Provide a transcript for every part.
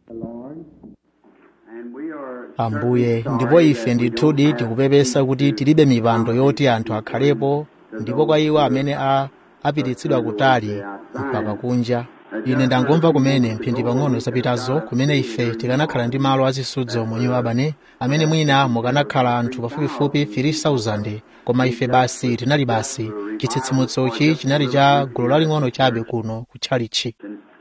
ambuye ndipo ife ndithudi tikupepesa kuti tilibe mipando yoti anthu akhalepo ndipo kwa iwo amene a apititsidwa kutali mpaka kunja ine ndangomva kumene mphindi pang'ono zapitazo kumene ife tikanakhala ndi malo azisudzo mu new albany amene mwina mukanakhala anthu pafupifupi 3000 koma ife basi tinali basi chitsitsimutsochi chinali cha gulu laling'ono chabe kuno kutchalichi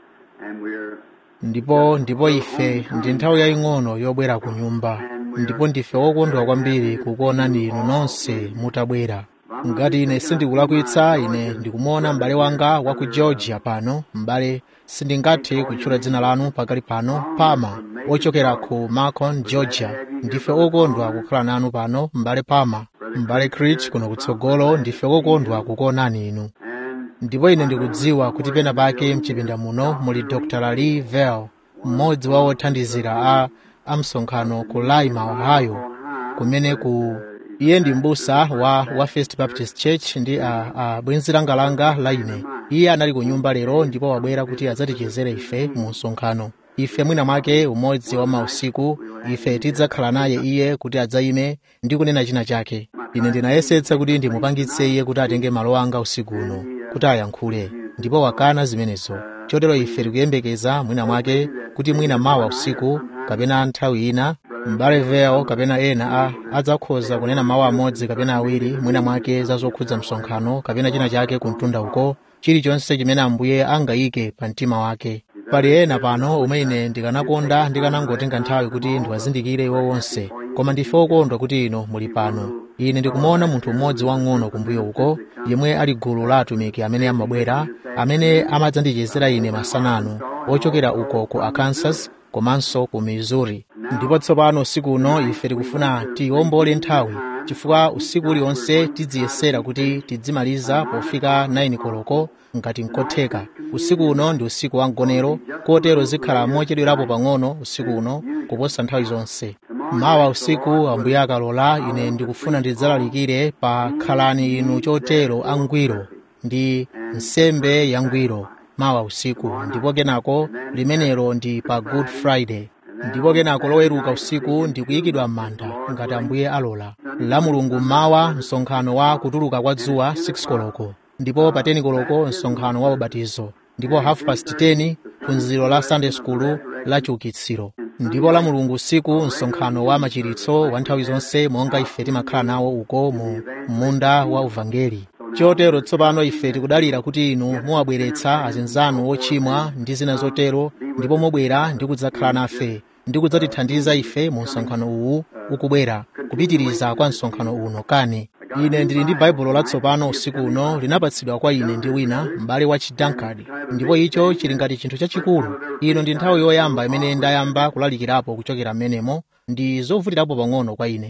ndipo ndipo ife ndi nthawi yaying'ono yobwera ku nyumba ndipo ndife wokondwa kwambiri kukuonani inu nonse mutabwera ngati ine sindikulakwitsa ine ndikumuona m'bale wanga wa ku georgia pano m'bale sindingathe kutchula dzina lanu pakali pano pama ochokera ku macon georgia ndife okondwa kukhala nanu pano m'bale pama m'bale crich kuno kutsogolo ndife okondwa kukuonani inu ndipo ine ndikudziwa kuti pena pake mchipinda muno muli dr lali vel mmodzi wa othandizira a amsonkhano ku lima ohio kumene ku iye ndi m'busa wa, wa first baptist church ndi a, a bwenzi langalanga la ine iye anali ku nyumba lero ndipo wabwera kuti adzatichezere ife mu msonkhano ife mwina mwake umodzi wa mausiku ife tidzakhala naye iye kuti adzayime ndi kunena china chake ine ndinayesetsa kuti ndimupangitse iye kuti atenge malo anga usiku uno kuti ayankhule ndipo wakana zimenezo chotero ife tikuyembekeza mwina mwake kuti mwina mawa usiku kapena nthawi ina m'bale vel kapena ena a adzakhoza kunena mawu amodzi kapena awiri mwina mwake za zokhudza msonkhano kapena china chake kumtunda uko chilichonse chimene ambuye angayike pa mtima wake pali ena pano umene ndikanakonda ndikanangotenga nthawi kuti ndiwazindikire iwo wonse koma ndife okondwa kuti ino muli pano ine ndikumuona munthu mmodzi wang'ono kumbuyo uko yemwe ali gulu la atumiki amene amabwera amene amadzandichezera ine masanano ochokera uko ku arkansas komanso ku missouri ndipo tsopano usiku uno ife tikufuna tiwombole nthawi chifukwa usiku uliwonse tidziyesera kuti tidzimaliza pofika 9 koloko ngati nkotheka usiku uno ndi usiku wa mgonero kotero zikhala mochedwerapo pang'ono usiku uno kuposa nthawi zonse mawa usiku ambuye akalola ine ndikufuna ndidzalalikire pa khalani inu chotero angwiro ndi nsembe yangwiro mawa usiku ndipo kenako limenelo ndi pa good friday ndipo kenako loweruka usiku ndi kuyikidwa m'manda ngati ambuye alola la mulungu mmawa msonkhano wa kutuluka kwa dzuwa 6 koloko ndipo pa 10 koloko msonkhano wa ubatizo ndipo half past 10 phunziro la sunday school la chiukitsiro ndipo la mulungu usiku msonkhano wa machiritso wa nthawi zonse monga ife timakhala nawo uko mu munda wa uvangeli chotero tsopano ife tikudalira kuti inu muwabweretsa azinzanu ochimwa ndi zina zotero ndipo mubwera ndi kudzakhala nafe ndi kudzatithandiza ife mu msonkhano uwu ukubwera kupitiriza kwa msonkhano uno kani ine ndili ndi baibulo latsopano usiku uno linapatsidwa kwa ine ndi wina m'bale wa chidankard ndipo icho chili ngati chinthu chachikulu ino ndi nthawi yoyamba imene ndayamba kulalikirapo kuchokera m'menemo ndi zovutirapo pang'ono kwa ine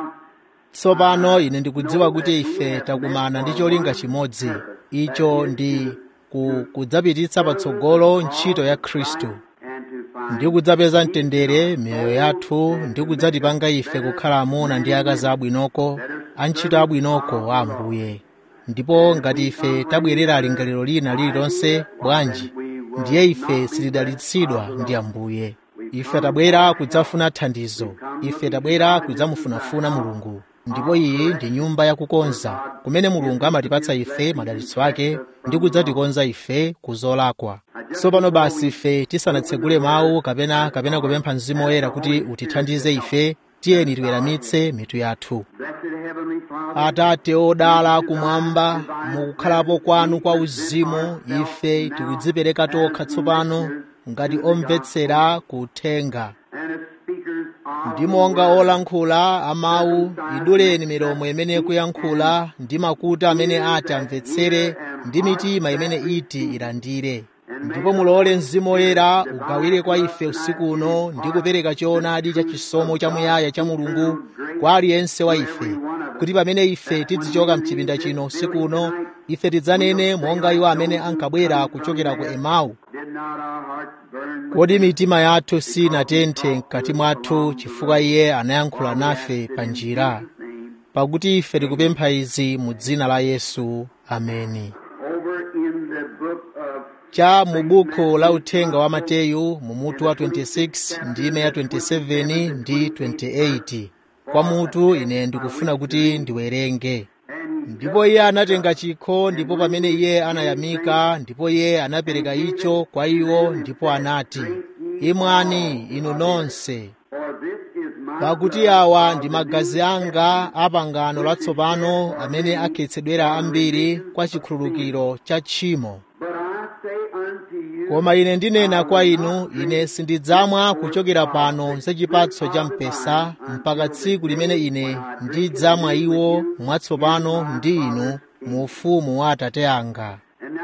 tsopano ine ndikudziwa kuti ife takumana ndi cholinga chimodzi icho ndi ku, kudzapititsa patsogolo ntchito ya khristu ndi kudzapeza mtendere miyoyo yathu ndi kudzatipanga ife kukhala amuna ndi akazi abwinoko antchito abwinoko a ambuye ndipo ngati ife tabwerera lingaliro lina lililonse bwanji ndiye ife sitidalitsidwa ndi ambuye ife tabwera kudzafuna thandizo ife tabwera kudzamufunafuna mulungu ndipo iyi ndi nyumba yakukonza kumene mulungu amatipatsa ife madalitso ake ndi kudzatikonza ife ku zolakwa tsopano basi ife tisanatsegule mawu kapena kapena kupempha mzimu woyera kuti utithandize ife tiyeni tiweramitse mitu yathu atate odala kumwamba mukukhalapo kwanu kwa uzimu ife tikudzipereka tokha tsopano ngati omvetsera kuthenga ndi monga olankhula amawu iduleni milomo imene kuyankhula ndi makutu amene ati amvetsere ndi mitima imene iti ilandire ndipo mulole mzimu woyera ugawire kwa ife usiku uno ndi kupereka choonadi cha chisomo chamuyaya cha mulungu kwa aliyense wa ife kuti pamene ife tidzichoka mchipinda chino usiku uno ife tidzanene monga iwo amene ankabwera kuchokera ku emau kodi mitima yathu sinatenthe mkati mwathu chifukwa iye anayankhula nafe pa njira pakuti ife tikupempha izi mu dzina la yesu ameni cha mu buku la uthenga wa mateyu mu mutu wa 26 ndime ya 27 ndi 28 kwa mutu ine ndikufuna kuti ndiwerenge ndipo iye anatenga chikho ndipo pamene iye anayamika ndipo iye anapereka icho kwa iwo ndipo anati imwani inu nonse pakuti awa ndi magazi anga a pangano latsopano amene akhetsedwera ambiri kwa chikhululukiro cha tchimo koma ine ndinena kwa inu ine sindidzamwa kuchokera pano za chipatso cha mpesa mpaka tsiku limene ine ndidzamwa iwo mwatsopano ndi inu mu ufumu wa atate anga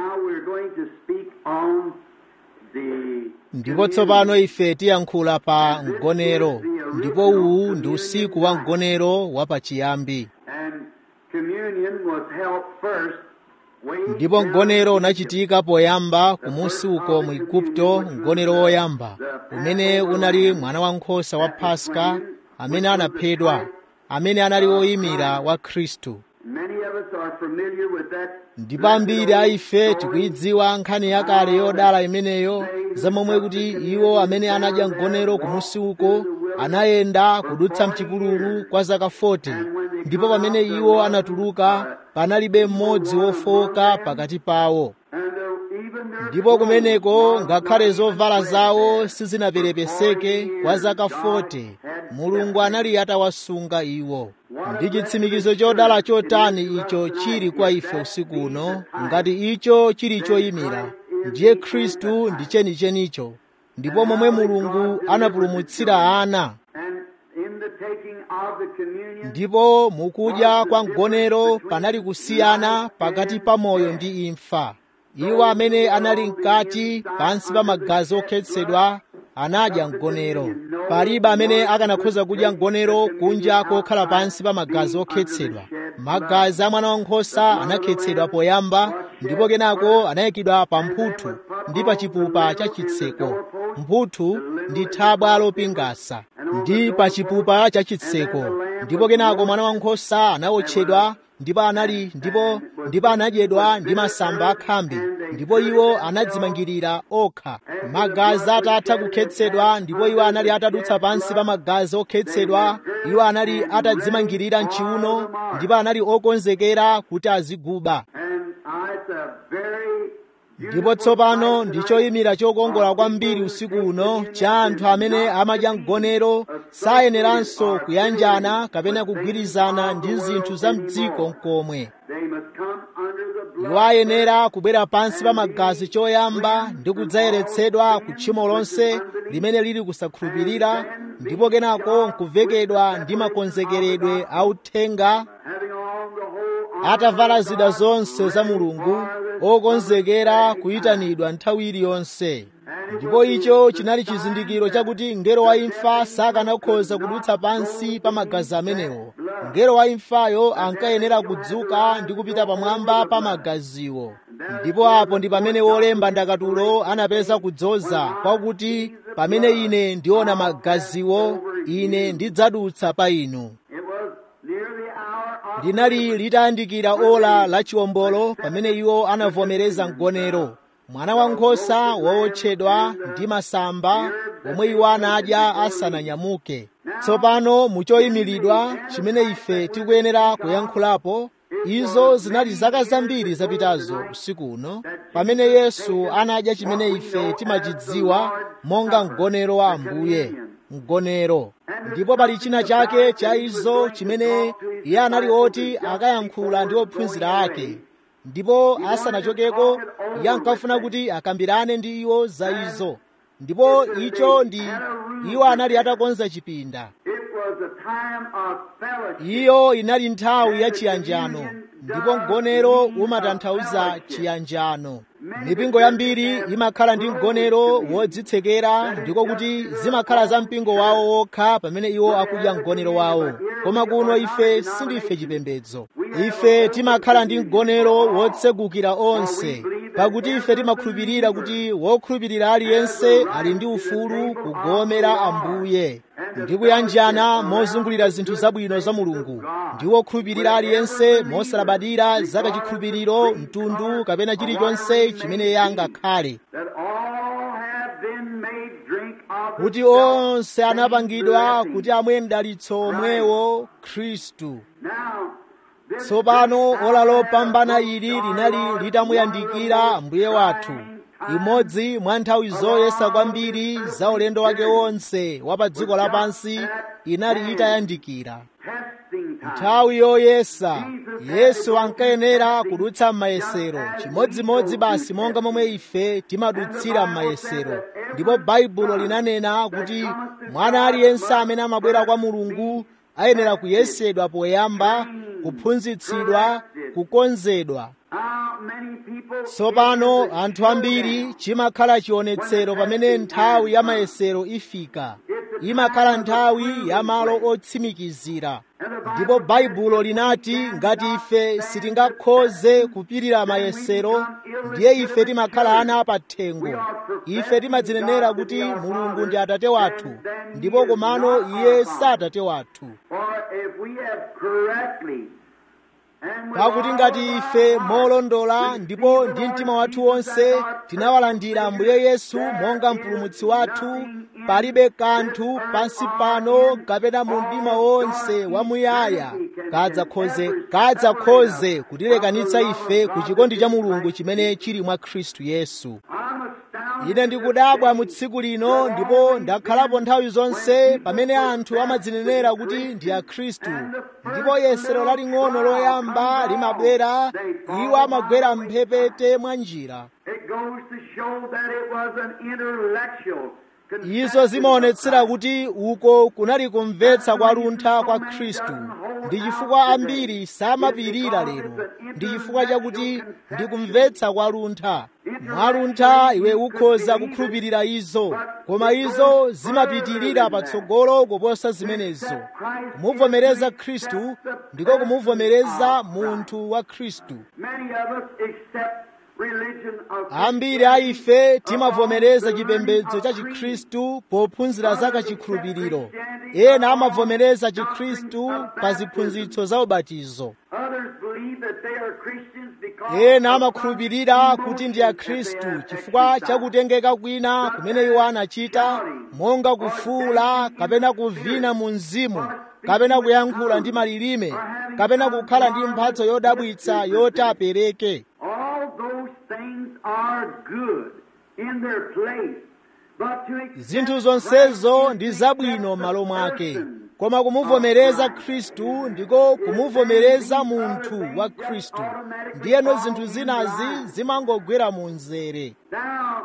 ndipo tsopano ife tiyankhula pa mgonero ndipo uwu ndi usiku wa mgonero wa pachiyambi ndipo mgonero unachitika poyamba kumusi uko mu igupto mgonero woyamba umene unali mwana wankhosa wa paska amene anaphedwa amene anali woyimira wa khristu ndipo ambiri a ife tikuyidziwa nkhani yakale yodala imeneyo zamomwe kuti iwo amene anadya mgonero kumusi uko anayenda kudutsa mchipululu kwa zaka 40 ndipo pamene iwo anatuluka panalibe mmodzi wofoka pakati pawo ndipo kumeneko ngakhale zovala zawo sizinaperepeseke kwa zaka 40 mulungu anali atawasunga iwo ndi chitsimikizo chodala chotani icho chili kwa ife usiku uno ngati icho chili choyimira ndiye khristu ndi chenichenicho ndipo momwe mulungu anapulumutsira ana ndipo mukudya kwa mgonero panali kusiyana pakati pa moyo ndi imfa iwo amene anali mkati pansi pa magazi okhetsedwa anadya mgonero palibe amene akanakhoza kudya mgonero kunja kokhala pansi pa magazi okhetsedwa magazi a mwana wankhosa anakhetsedwa poyamba ndipo kenako anayikidwa pa mphuthu ndi pa chipupa cha chitseko mphuthu ndi thabwa lopingasa ndi pa chipupa cha chitseko ndipo kenako mwana wankhosa anawotchedwa ndipo anali ndipo ndipo anadyedwa ndi masamba akhambi ndipo iwo anadzimangirira okha magazi atatha kukhetsedwa ndipo iwo anali atadutsa pansi pa magazi okhetsedwa iwo anali atadzimangirira mchiuno ndipo anali okonzekera kuti aziguba ndipo tsopano ndi choyimira chokongola kwambiri usiku uno cha anthu amene amadya mgonero sayeneranso kuyanjana kapena kugwirizana ndi zinthu za mdziko mkomwe iwo ayenera kubwera pansi pa magazi choyamba ndi kudzayeretsedwa ku tchimo lonse limene lili kusakhulupirira ndipo kenako nkuvekedwa ndi makonzekeredwe authenga atavala zida zonse za mulungu okonzekera kuyitanidwa nthawi iliyonse ndipo icho chinali chizindikiro chakuti mngelo wa imfa sakanakhoza kudutsa pansi pa magazi amenewo mngelo wa imfayo ankayenera kudzuka ndi kupita pamwamba pa magaziwo ndipo apo ndi pamene wolemba ndakatulo anapeza kudzoza kwakuti pamene ine ndiona magaziwo ine ndidzadutsa pa inu linali litayandikira ola la chiwombolo pamene iwo anavomereza mgonero mwana wankhosa wowotchedwa ndi masamba omwe iwo anadya asananyamuke tsopano muchoyimiridwa chimene ife tikuyenera kuyankhulapo izo zinali zaka zambiri zapitazo usiku uno pamene yesu anadya chimene ife timachidziwa monga mgonero wa ambuye mgonero ndipo pali china chake cha izo chimene iye anali oti akayankhula ndi ophunzira ake ndipo asanachokeko iye ankafuna kuti akambirane ndi iwo za izo ndipo icho ndi iwo anali atakonza chipinda iyo inali nthawi ya chiyanjano ndipo mgonero umatanthauza chiyanjano mipingo yambiri imakhala ndi mgonero wodzitsekera ndiko kuti zimakhala za mpingo wawo wokha pamene iwo akudya mgonero wawo koma kuno ife sindife chipembedzo ife timakhala ndi mgonero wotsegukira onse pakuti ife timakhulupirira kuti wokhulupirira aliyense ali ndi ufulu kugomera ambuye ndi kuyanjana mozungulira zinthu zabwino za mulungu ndi wokhulupirira aliyense mosalabadira za kachikhulupiriro mtundu kapena chilichonse chimene iye angakhale that all have been made drink of the kuti onse anapangidwa kuti amwe mdalitso omwewo khristu Now, this tsopano ola lopambana ili linali litamuyandikira mbuye wathu imodzi mwa nthawi zoyesa kwambiri za ulendo wake wonse wa pa dziko lapansi inali itayandikira testing time. nthawi yoyesa yesu ankayenera kudutsa m'mayesero chimodzimodzi basi monga momwe ife timadutsira m'mayesero ndipo baibulo linanena kuti mwana aliyense amene amabwera kwa mulungu ayenera kuyesedwa poyamba kuphunzitsidwa kukonzedwa How many people tsopano anthu ambiri chimakhala chionetsero pamene nthawi ya mayesero ifika imakhala nthawi ya malo otsimikizira ndipo baibulo linati ngati ife sitingakhoze kupirira mayesero ndiye ife timakhala ana apathengo ife timadzinenera kuti mulungu ndi atate wathu ndipo komano iye si atate wathu or if we have correctly and with pakuti all ngati of ife our molondola heart ndipo received ndi the mtima Lord wathu Jesus wonse as our tinawalandira ambuye yesu monga mpulumutsi wathu palibe kanthu pansi pano kapena mu mdima wonse wamuyaya kadzakhoze kadzakhoze kutilekanitsa ife ku chikondi cha mulungu chimene chili mwa khristu yesu I'm astounded ine ndikudabwa mu tsiku lino ndipo ndakhalapo nthawi zonse pamene anthu amadzinenera kuti ndi akhristu ndipo yesero laling'ono loyamba limabwera iwo amagwera mphepete mwa njira It goes to show that it was an intellectual izo zimaonetsera kuti uko kunali kumvetsa kwa luntha kwa khristu ndi chifukwa ambiri samapirira lero ndi chifukwa chakuti ndi kumvetsa kwa luntha mwa luntha iwe ukhoza kukhulupirira izo koma izo zimapitirira patsogolo kuposa zimenezo kumuvomereza khristu ndiko kumuvomereza munthu wa khristu Many of us accept religion of ambiri a ife timavomereza chipembedzo cha chikhristu pophunzira za kachikhulupiriro ena amavomereza chikhristu pa ziphunzitso za ubatizo Others believe that they are Christians because ena amakhulupirira kuti ndi akhristu chifukwa chakutengeka kwina kumene iwo anachita monga kufuula kapena kuvina mu mzimu kapena kuyankhula ndi malilime kapena kukhala ndi mphatso yodabwitsa yoti apereke all those things are good in their place. But to accept zinthu zonsezo ndi zabwino m'malo mwake koma kumuvomereza khristu ndiko kumuvomereza munthu wa khristu ndiyeno zinthu zinazi zimangogwera mu mzere Now,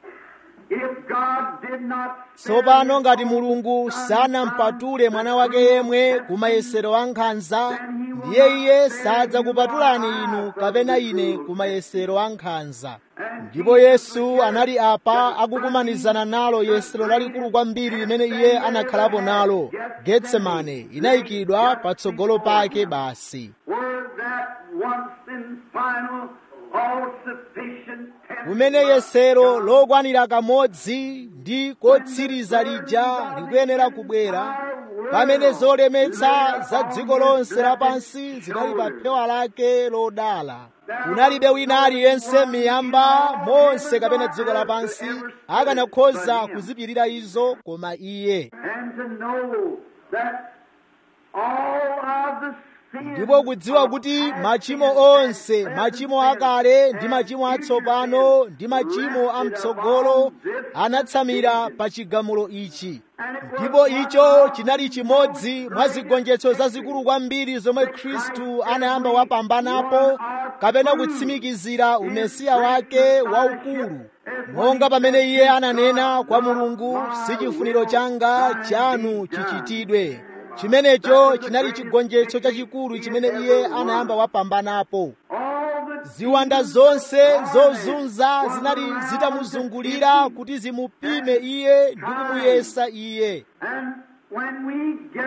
if God did not tsopano ngati mulungu sanampatule mwana wake yemwe ku mayesero a nkhanza ndiye iye sadzakupatulani inu kapena ine ku mayesero a nkhanza ndipo yesu anali apa akukumanizana nalo yesero lalikulu kwambiri limene iye anakhalapo nalo getsemane inayikidwa patsogolo pake basi were that once and final, all sufficient kumene yesero lokwanira kamodzi ndi kotsiriza lija likuyenera kubwera pamene zolemetsa za dziko lonse lapansi zinali pa phewa lake lodala kunalibe wina aliyense miyamba monse kapena dziko lapansi akanakhoza kuzipirira izo koma iye and to know that all of the sins ndipo kudziwa kuti machimo onse machimo akale ndi machimo atsopano ndi machimo amtsogolo anatsamira pa chigamulo ichi ndipo icho chinali chimodzi mwa zigonjetso zazikulu kwambiri zomwe khristu anayamba wapambanapo kapena kutsimikizira umesiya wake waukulu monga pamene iye ananena kwa mulungu si chifuniro changa chanu chichitidwe chimenecho chinali chigonjetso chachikulu chimene iye anayamba wapambanapo all the ziwanda zonse zozunza zinali zitamuzungulira kuti zimupime iye ndi kumuyesa iye and when we get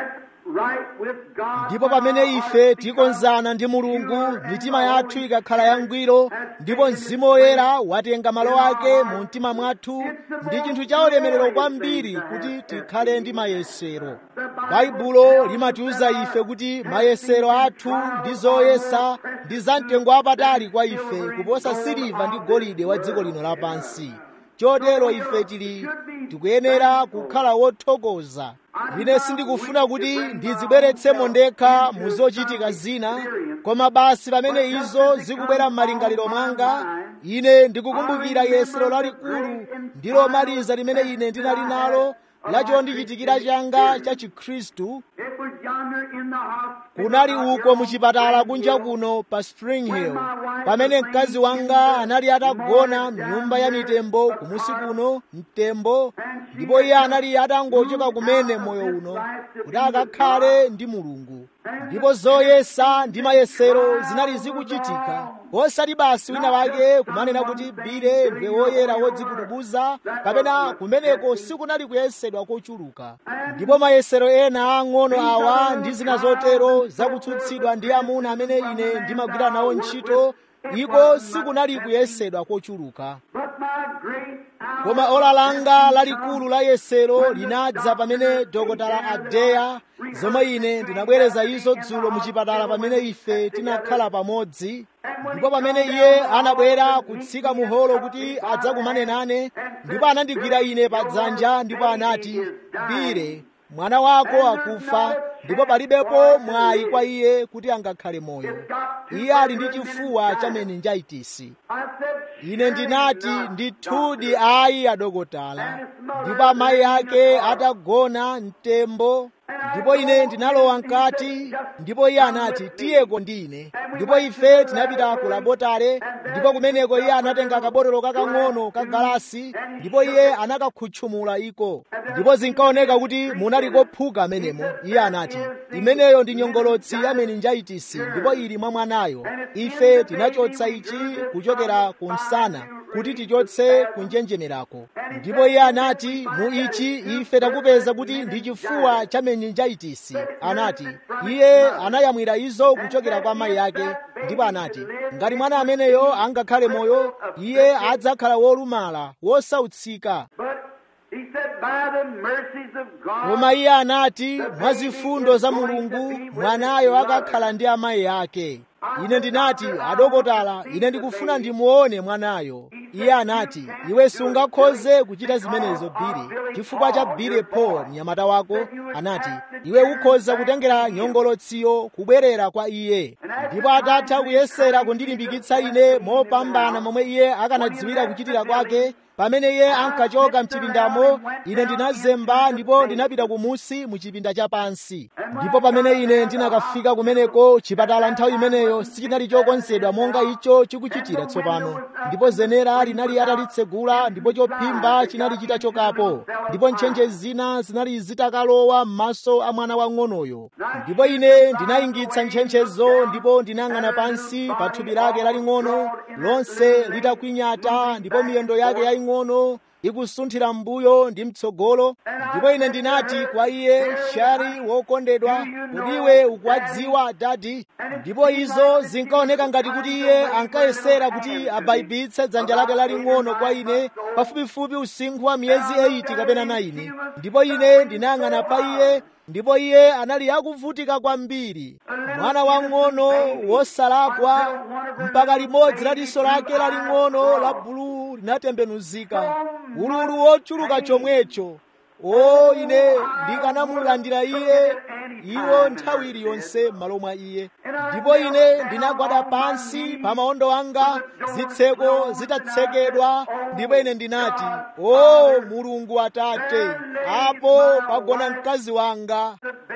right with God. ndipo pamene ife tikonzana ndi mulungu mitima yathu ikakhala yangwiro ndipo mzimu woyera watenga malo ake mu mtima mwathu ndi chinthu cha ulemerero kwambiri kuti tikhale ndi mayesero baibulo limatiuza ife kuti mayesero athu ndi zoyesa ndi zamtengo wapatali kwa ife kuposa siliva ndi golide wa dziko lino lapansi chotero ife tili tikuyenera kukhala wothokoza ine sindikufuna kuti ndizibweretsemo ndekha mu zochitika zina koma basi pamene izo zikubwera m'malingaliro mwanga ine ndikukumbukira yesero lalikulu ndi lomaliza limene ine ndinali nalo la chondichitikira changa cha chikhristu It was yonder in the hospital. kunali uko muchipatala kunja kuno pa spring hill pamene mkazi wanga anali atagona mnyumba ya mitembo kumusi kuno mtembo ndipo iye anali atangochoka kumene moyo uno kuti akakhale ndi mulungu ndipo zoyesa ndi mayesero zinali zikuchitika osati basi wina wake kumanena kuti bile ndiwe woyera wodzikudubuza kapena kumeneko sikunali kuyesedwa kochuluka ndipo mayesero ena ang'ono awa ndi zina zotero zakutsutsidwa ndi amuna amene ine ndimagwira nawo ntchito iko sikunali kuyesedwa kochuluka But my great hour koma ola langa lalikulu la yesero linadza pamene dokotala adeya zomwe ine ndinabwereza izo dzulo muchipatala pamene ife tinakhala pamodzi ndipo pamene iye anabwera kutsika mu holo kuti adzakumane nane ndipo anandigwira ine pa dzanja ndipo anati bire mwana wako akufa ndipo palibepo mwayi kwa iye kuti angakhale moyo iye ali ndi chifuwa cha meninjaitisi I said, ine ndinati ndithudi ayi adokotala ndipo amayi ake atagona mtembo ndipo ine ndinalowa mkati ndipo iye anati tiyeko ndine ndipo ife tinapita ku labotare ndipo kumeneko iye anatenga kabotolo kakang'ono ka galasi ndipo iye anakakhutchumula iko ndipo zinkaoneka kuti munali kophuka amenemo iye anati imeneyo ndi nyongolotsi ya meninjaitisi ndipo ili mwa mwanayo ife tinachotsa ichi kuchokera ku msana kuti tichotse kunjenjemerako ndipo iye anati mu ichi ife takupeza kuti ndi chifuwa cha meninjaitisi anati iye anayamwira izo kuchokera kwa amayi ake ndipo anati ngati mwana ameneyo angakhale moyo iye adzakhala wolumala wosautsika But he said, by the mercies of God, koma iye anati mwa zifundo za mulungu mwanayo akakhala ndi amayi ake ine ndinati adokotala ine ndikufuna ndimuone mwanayo iye anati iwe sungakhoze kuchita zimenezo bile chifukwa cha bile paul mnyamata wako anati iwe ukhoza kutengera nyongolotsiyo kubwerera kwa iye ndipo atatha kuyesera kundilimbikitsa ine mopambana momwe iye akanadziwira kuchitira kwake pamene iye ankachoka mchipindamo ine ndinazemba ndipo ndinapita kumusi mu chipinda chapansi ndipo pamene ine ndinakafika kumeneko chipatala nthawi imeneyo sichinali chokonzedwa monga icho chikuchitira tsopano ndipo zenera linali atalitsegula ndipo chophimba chinali chitachokapo ndipo ntchentche zina zinali zitakalowa m'maso a mwana wang'onoyo ndipo ine ndinayingitsa ntchentchezo ndipo ndinang'ana pansi pa thupi lake laling'ono lonse litakwinyata ndipo miyendo yake yaying'ono ikusunthira m'mbuyo ndi mtsogolo ndipo ine ndinati kwa iye shari wokondedwa kuti iwe ukuwadziwa dadi ndipo izo zinkaoneka ngati kuti iye ankayesera kuti abayibitse dzanja lake laling'ono kwa ine pafupifupi usinkhu wa miyezi 8 kapena 9 ndipo ine ndinayang'ana pa iye ndipo iye anali akuvutika kwambiri mwana wang'ono wosalakwa mpaka limodzi la diso lake laling'ono la buluu linatembenuzika ululu wochuluka chomwecho o ine ndikanamulandira iye iwo nthawi iliyonse m'malo mwa iye ndipo ine ndinagwada pansi pa maondo anga zitseko zitatsekedwa ndipo ine ndinati o mulungu atate apo pagona mkazi wanga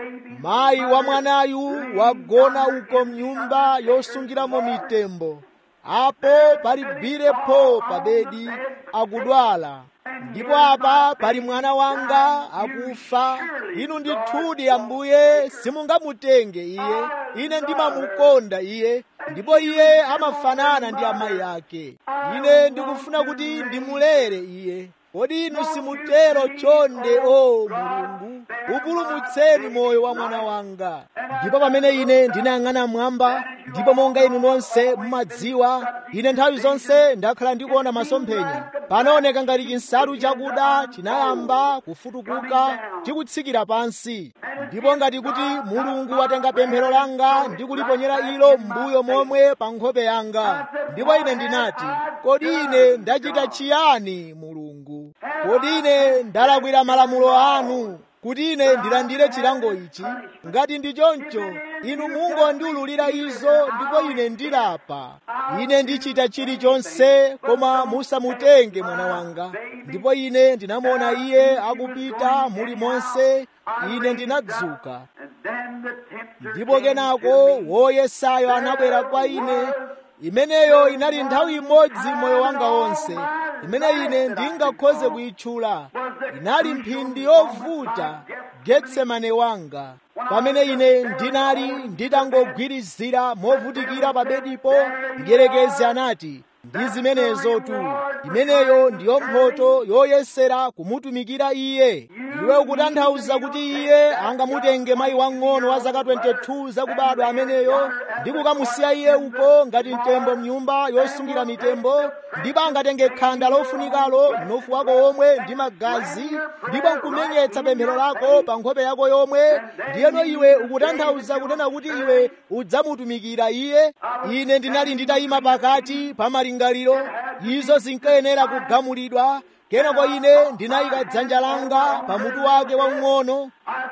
mayi wa mwanayu wagona uko mnyumba yosungiramo mitembo apo pali bilepo pa bedi akudwala ndipo apa pali mwana wanga akufa inu ndithudi ambuye simungamutenge iye ine ndimamukonda iye ndipo iye amafanana ndi amayi ake ine ndikufuna kuti ndimulere iye kodi inu simutero chonde o mulungu upulumutseni moyo wa mwana wanga ndipo pamene ine ndinayang'ana mmwamba ndipo monga inu nonse mumadziwa ine nthawi zonse ndakhala ndikuona masomphenya panaoneka ngati chinsalu chakuda chinayamba kufutukuka chikutsikira pansi ndipo ngati kuti mulungu watenga pemphero langa ndi kuliponyera ilo m'mbuyo momwe pa nkhope yanga ndipo ine ndinati kodi ine ndachita chiyani mulungu kodi ine ndalakwira malamulo anu kuti ine ndilandire chilango ichi ngati ndi choncho inu mungondiululira izo ndipo ine ndilapa ine ndichita chilichonse koma musamutenge mwana wanga ndipo ine ndinamuona iye akupita muli monse ine ndinadzuka ndipo kenako woyesayo anabwera kwa ine imeneyo inali nthawi imodzi moyo wanga wonse imene ine ndingakhoze kuyitchula inali mphindi yovuta getsemane wanga pamene ine ndinali nditangogwirizira movutikira pa bedipo mdierekezi anati ndi zimenezo tu imeneyo ndiyo mphoto yoyesera kumutumikira iye iwe ukutanthauza kuti iye angamutenge mayi wang'ono wa zaka 22 zakubadwa ameneyo ndi kukamusiya iye uko ngati mtembo mnyumba yosungira mitembo ndipo angatenge khanda lofunikalo mnofu wako womwe ndi magazi ndipo nkumenyetsa pemphero lako pa nkhope yako yomwe ndiyeno iwe ukutanthauza kunena kuti iwe udzamutumikira iye ine ndinali nditayima pakati pa malingaliro izo zinkayenera kugamulidwa kenako ine ndinayika dzanja langa pa mutu wake waung'ono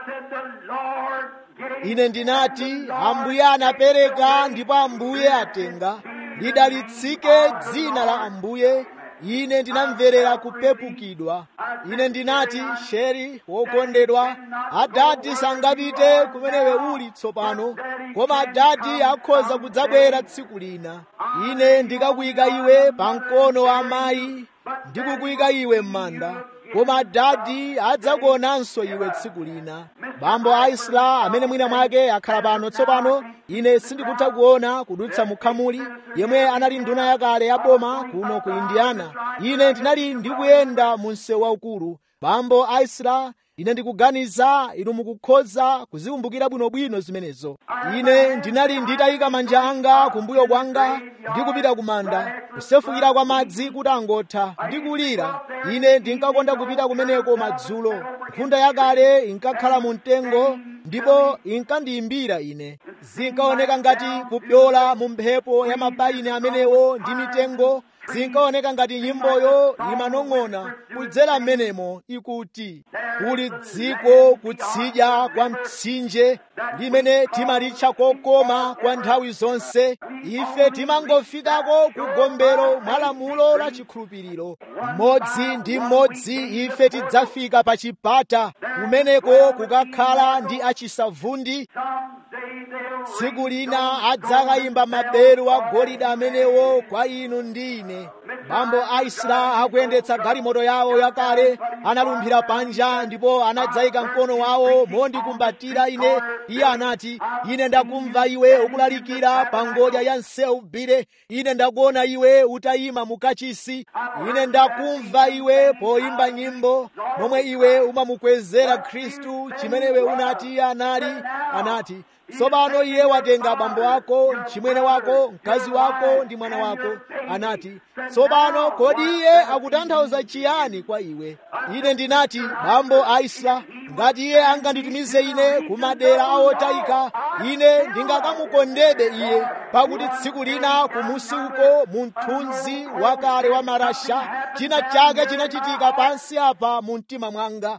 ine ndinati ambuye anapereka ndipo ambuye atenga lidalitsike dzina la ambuye ine ndinamverera kupepukidwa ine ndinati sheri wokondedwa adadi sangapite kumenewe uli tsopano koma adadi akhoza kudzabwera tsiku lina ine ndikakuyika iwe pa mkono wa amayi ndikukuyika iwe m'manda koma adadi adzakuonanso iwe tsiku lina bambo aisla amene mwina mwake akhala pano tsopano ine sindikutha kuona kudutsa mukhamuli yemwe anali nduna yakale ya boma kuno ku indiana ine ndinali ndikuyenda mu msewu waukulu bambo aisla ine ndikuganiza inu mukukhoza kuzikumbukira bwinobwino zimenezo ine ndinali nditayika manja anga kumbuyo kwanga ndikupita kumanda kusefukira kwa madzi kuti angotha ndikulira ine ndinkakonda kupita kumeneko madzulo nkhunda yakale inkakhala mu mtengo ndipo inkandiyimbira ine zinkaoneka ngati kupyola mu mphepo ya mapaini amenewo ndi mitengo zinkaoneka ngati nyimboyo imanong'ona kudzera m'menemo ikuti kuli dziko kutsidya kwa mtsinje limene timalitcha kokoma kwa nthawi zonse ife timangofikako ku gombero mwa lamulo la chikhulupiriro mmodzi ndi mmodzi ife tidzafika pa chipata kumeneko kukakhala ndi achisavundi tsiku lina adzakayimba maberu a golide amenewo kwa inu ndi ine bambo aisra akuyendetsa galimoto yawo yakale analumphira panja ndipo anadzayika mkono wawo mondikumbatira ine iye anati ine ndakumva iwe ukulalikira pa ngodya ya msewu bire ine ndakuona iwe utayima mukachisi ine ndakumva iwe poyimba nyimbo momwe iwe umamukwezera khristu chimenewe unati iye anali anati tsopano iye watenga abambo ako mchimwene wako mkazi wako ndi mwana wako anati tsopano kodi iye akutanthauza chiyani kwa iwe ine ndinati bambo aisla ngati iye anganditumize ine ku madera awotayika ine ndingakamukondebe iye pakuti tsiku lina kumusi uko mu mthunzi wakale wa marasha china chake chinachitika pansi apa mu mtima mwanga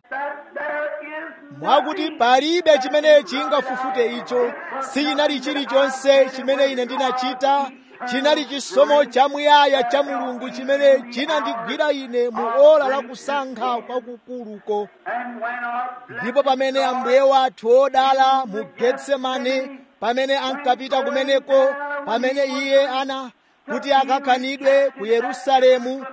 mwakuti palibe chimene chingafufute icho sichinali chilichonse chimene ine ndinachita chinali chisomo chamuyaya cha mulungu chimene chinandigwira ine mu ola la kusankha kwakukuluko ndipo pamene ambuye wathu odala mu getsemane pamene ankapita kumeneko pamene iye ana kuti akakanidwe ku yerusalemu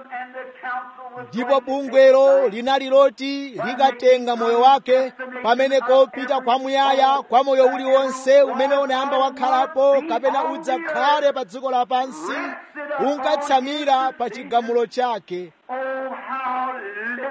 ndipo bungwelo linali loti likatenga moyo wake pamene kopita kwamuyaya kwa moyo uliwonse umene unayamba wakhalapo kapena udzakhale pa dziko lapansi unkatsamira pa chigamulo chake Oh, how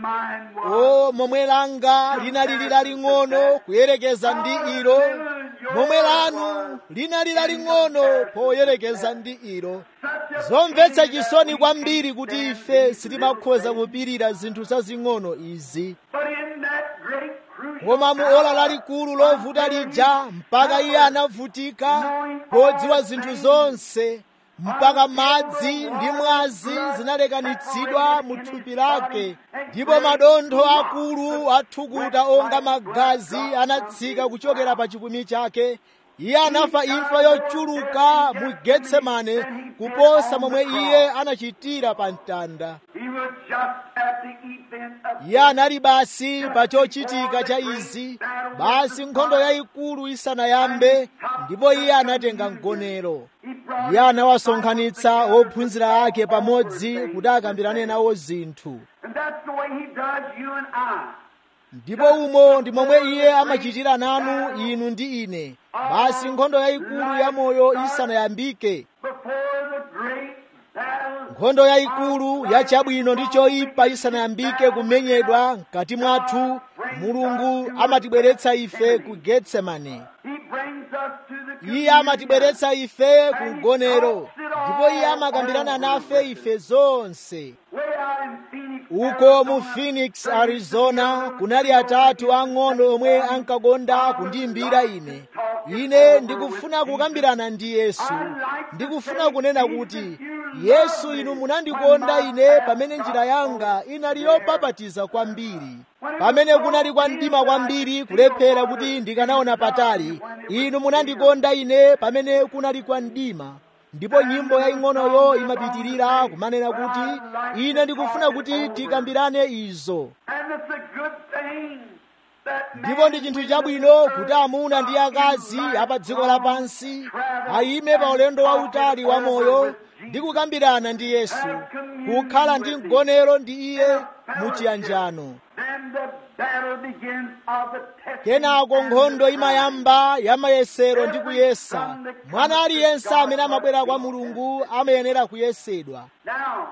mine was. o momwe langa linali laling'ono kuyerekeza ndi ilo momwe lanu linali laling'ono poyerekeza ndi ilo zomvetsa chisoni kwambiri kuti ife sitimakhoza kupirira zinthu zazing'ono izi But in that great crucial koma mu ola lalikulu lovuta lija mpaka iye anavutika podziwa zinthu zonse mpaka madzi ndi mwazi zinalekanitsidwa mu thupi lake ndipo madontho akulu athukuta onga magazi anatsika kuchokera pa chipumi chake iye anafa imfa yochuluka mu getsemane kuposa momwe iye anachitira pa mtanda He was just at the event of iye anali basi pa chochitika cha izi basi nkhondo yayikulu isanayambe ndipo iye anatenga mgonero He brought iye anawasonkhanitsa ophunzira ake pamodzi kuti akambirane nawo zinthu And that's the way he does you and I. ndipo umo ndi momwe iye amachitira nanu inu ndi ine basi nkhondo yayikulu ya moyo isanayambike Before the great battle nkhondo yayikulu ya chabwino ndi choyipa isanayambike kumenyedwa mkati mwathu mulungu amatibweretsa ife ku getsemane He brings us to the iye amatibweretsa ife ku mgonero ndipo iye amakambirana nafe ife zonse way out in Phoenix. uko mu phoenix arizona kunali atatu ang'ono omwe ankakonda kundiyimbira ine ine ndikufuna kukambirana ndi yesu ndikufuna kunena kuti yesu inu munandikonda ine pamene njira yanga inali yopapatiza kwambiri pamene kunali kwa mdima kwambiri kulephera kuti ndikanaona patali inu munandikonda ine pamene kunali kwa mdima ndipo nyimbo yaying'onoyo imapitirira kumanena kuti ine ndikufuna kuti tikambirane izo And it's a good thing that ndipo ndi chinthu chabwino kuti amuna ndi akazi apa dziko lapansi ayime pa ulendo wautali wa moyo ndi kukambirana ndi yesu kukhala ndi mgonero ndi iye muchiyanjano then the battle begins of the testing. kenako nkhondo imayamba ya mayesero ndi kuyesa mwana aliyense amene amabwera kwa mulungu amayenera kuyesedwa Now,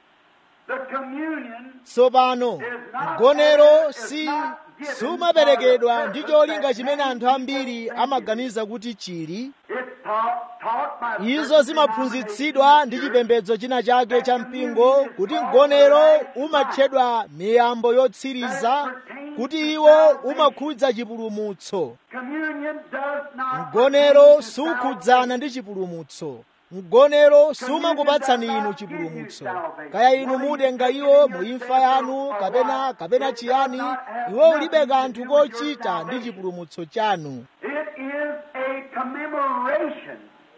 the communion tsopano mgonero si sumaperekedwa ndi cholinga chimene anthu ambiri amaganiza kuti chili is taught, taught by izo zimaphunzitsidwa ndi chipembedzo china chake cha mpingo kuti mgonero umatchedwa miyambo yotsiriza kuti iwo umakhudza chipulumutso communion does not mgonero sukhudzana ndi chipulumutso mgonero sumakupatsani inu chipulumutso kaya inu mutenga iwo mu imfa yanu kapena kapena chiyani iwo ulibe kanthu kochita ndi chipulumutso chanu It is a commemoration.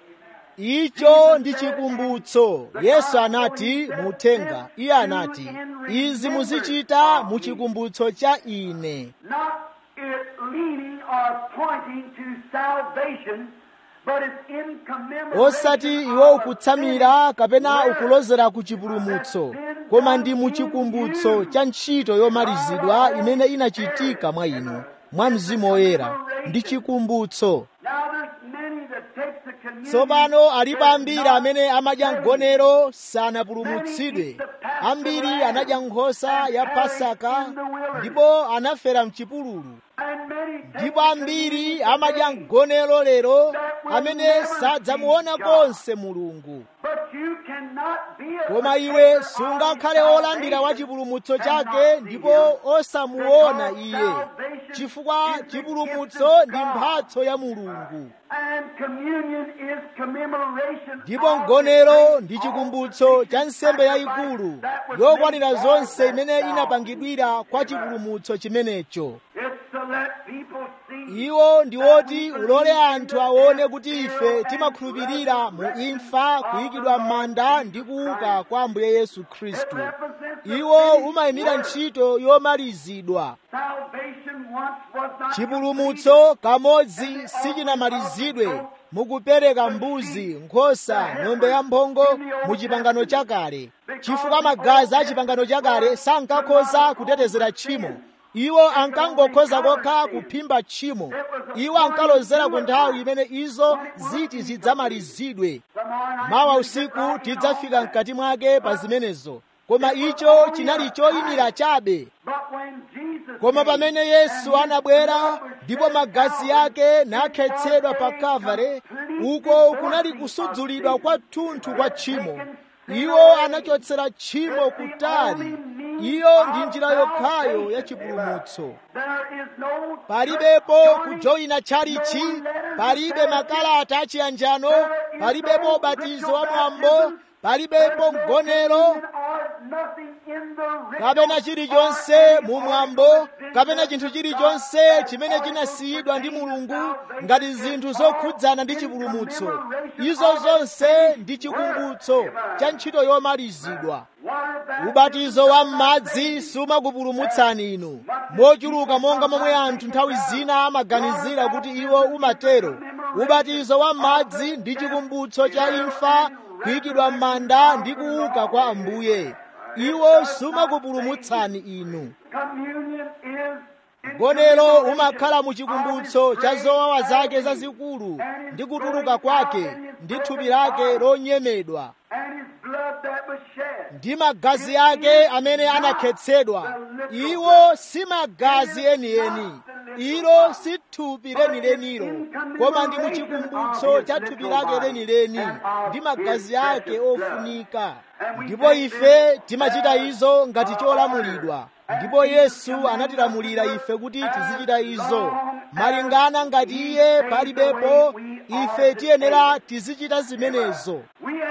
icho ndi chikumbutso yesu anati muuthenga iye anati izi muzichita mu chikumbutso cha ine Not it leading or pointing to salvation, but it's in commemoration. osati iwo ukutsamira kapena ukulozera ku chipulumutso koma ndi mu chikumbutso cha ntchito yomalizidwa imene inachitika mwa inu mwa mzimu woyera ndi chikumbutso Now there's many that takes the communion. tsopano alipo ambiri amene amadya mgonero sanapulumutsidwe ambiri anadya nkhosa ya pasaka ndipo anafera mchipululu And many take ndipo ambiri amadya mgonero lero amene sadzamuona konse mulungu But you cannot be a koma iwe sungakhale wolandira wa chipulumutso chake ndipo osamuona iye chifukwa chipulumutso ndi mphatso ya mulungu And communion is commemoration. ndipo of mgonero the ndi chikumbutso cha nsembe yayikulu yokwanira zonse imene inapangidwira kwa chipulumutso chimenecho It's to let people see iwo ndi woti ulole anthu aone kuti ife timakhulupirira mu imfa kuyikidwa m'manda ndi kuuka kwa ambuye yesu khristu iwo umayimira ntchito yomalizidwa salvation once was not chipulumutso kamodzi sichinamalizidwe mukupereka mbuzi nkhosa ng'ombe yamphongo mu chipangano chakale chifukwa magazi a chipangano chakale sankakhoza kutetezera tchimo iwo ankangokhoza kokha kuphimba tchimo iwo ankalozera ku nthawi imene izo ziti zidzamalizidwe Tomorrow night mawa you usiku get right tidzafika mkati mwake pa zimenezo koma icho chinali choyimira chabe koma pamene yesu anabwera ndipo magazi ake nakhetsedwa pa kavale uko kunali kusudzulidwa kwathunthu kwa tchimo iwo anachotsera tchimo kutali iyo ndi njira yokhayo ya chipulumutso palibepo kujoyina tchalichi palibe makalata achiyanjano palibepo ubatizo wa mwambo palibepo mgonero kapena chilichonse mumwambo kapena chinthu chilichonse chimene chinasiyidwa ndi mulungu ngati zinthu zokhudzana ndi chipulumutso izo zonse ndi chikumbutso cha ntchito yomalizidwa ubatizo wa m'madzi sumakupulumutsani inu mochuluka monga momwe anthu nthawi zina amaganizira kuti iwo umatero ubatizo wa m'madzi ndi chikumbutso cha imfa kuyikidwa m'manda ndi kuuka kwa ambuye iwo sumakupulumutsani inu mgonero umakhala mu chikumbutso cha zowawa zake zazikulu ndi kutuluka kwake ndi thupi lake lonyemedwa ndi magazi ake amene anakhetsedwa iwo si magazi enieni ilo si thupi lenilenilo koma ndi muchikumbutso cha thupi lake lenileni ndi magazi ake ofunika ndipo ife timachita izo ngati cholamulidwa ndipo yesu anatilamulira ife kuti tizichita izo malingana ngati iye palibepo ife tiyenera tizichita zimenezo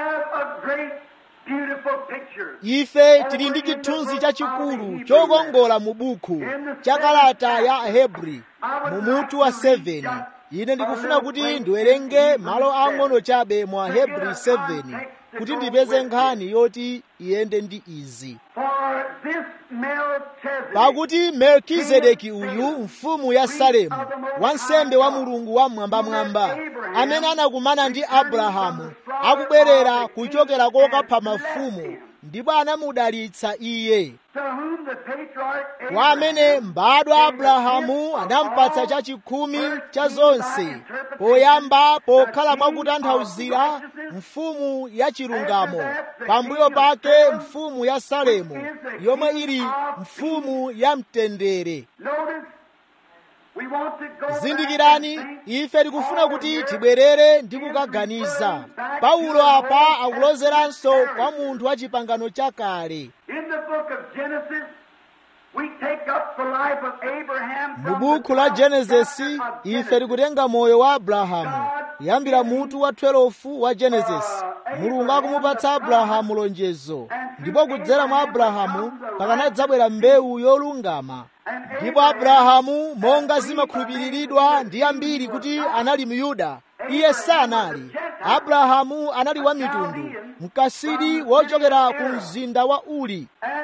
ife tili ndi chithunzi chachikulu chokongola mu buku cha kalata ya ahebri mu mutu wa 7 ine ndikufuna kuti ndiwerenge malo ang'ono chabe mu ahebri 7 kuti ndipeze nkhani yoti iyende ndi izi pakuti melkizedeki uyu mfumu ya salemu wansembe wa mulungu wamwambamwamba amene anakumana ndi abrahamu akubwerera kuchokera kokapha mafumu ndipo anamudalitsa iye kwa amene mbadwa abrahamu anampatsa chachikhumi cha zonse poyamba pokhala mwakutanthauzira mfumu ya chilungamo pambuyo pake mfumu ya salemu yomwe ili mfumu ya mtendere zindikirani ife tikufuna kuti tibwerere ndi kukaganiza paulo apa akulozeranso kwa munthu wa chipangano chakale mu buku la genesisi ife tikutenga moyo wa abrahamu kuyambira mutu wa 12 wa genesisi mulungu akumupatsa abrahamu lonjezo ndipo kudzera mwa abrahamu pakanadzabwera mbewu yolungama ndipo abrahamu monga zimakhulupiriridwa ndi ambiri kuti anali myuda iye sanali abrahamu anali wa mitundu mkasidi wochokera ku mzinda wa uri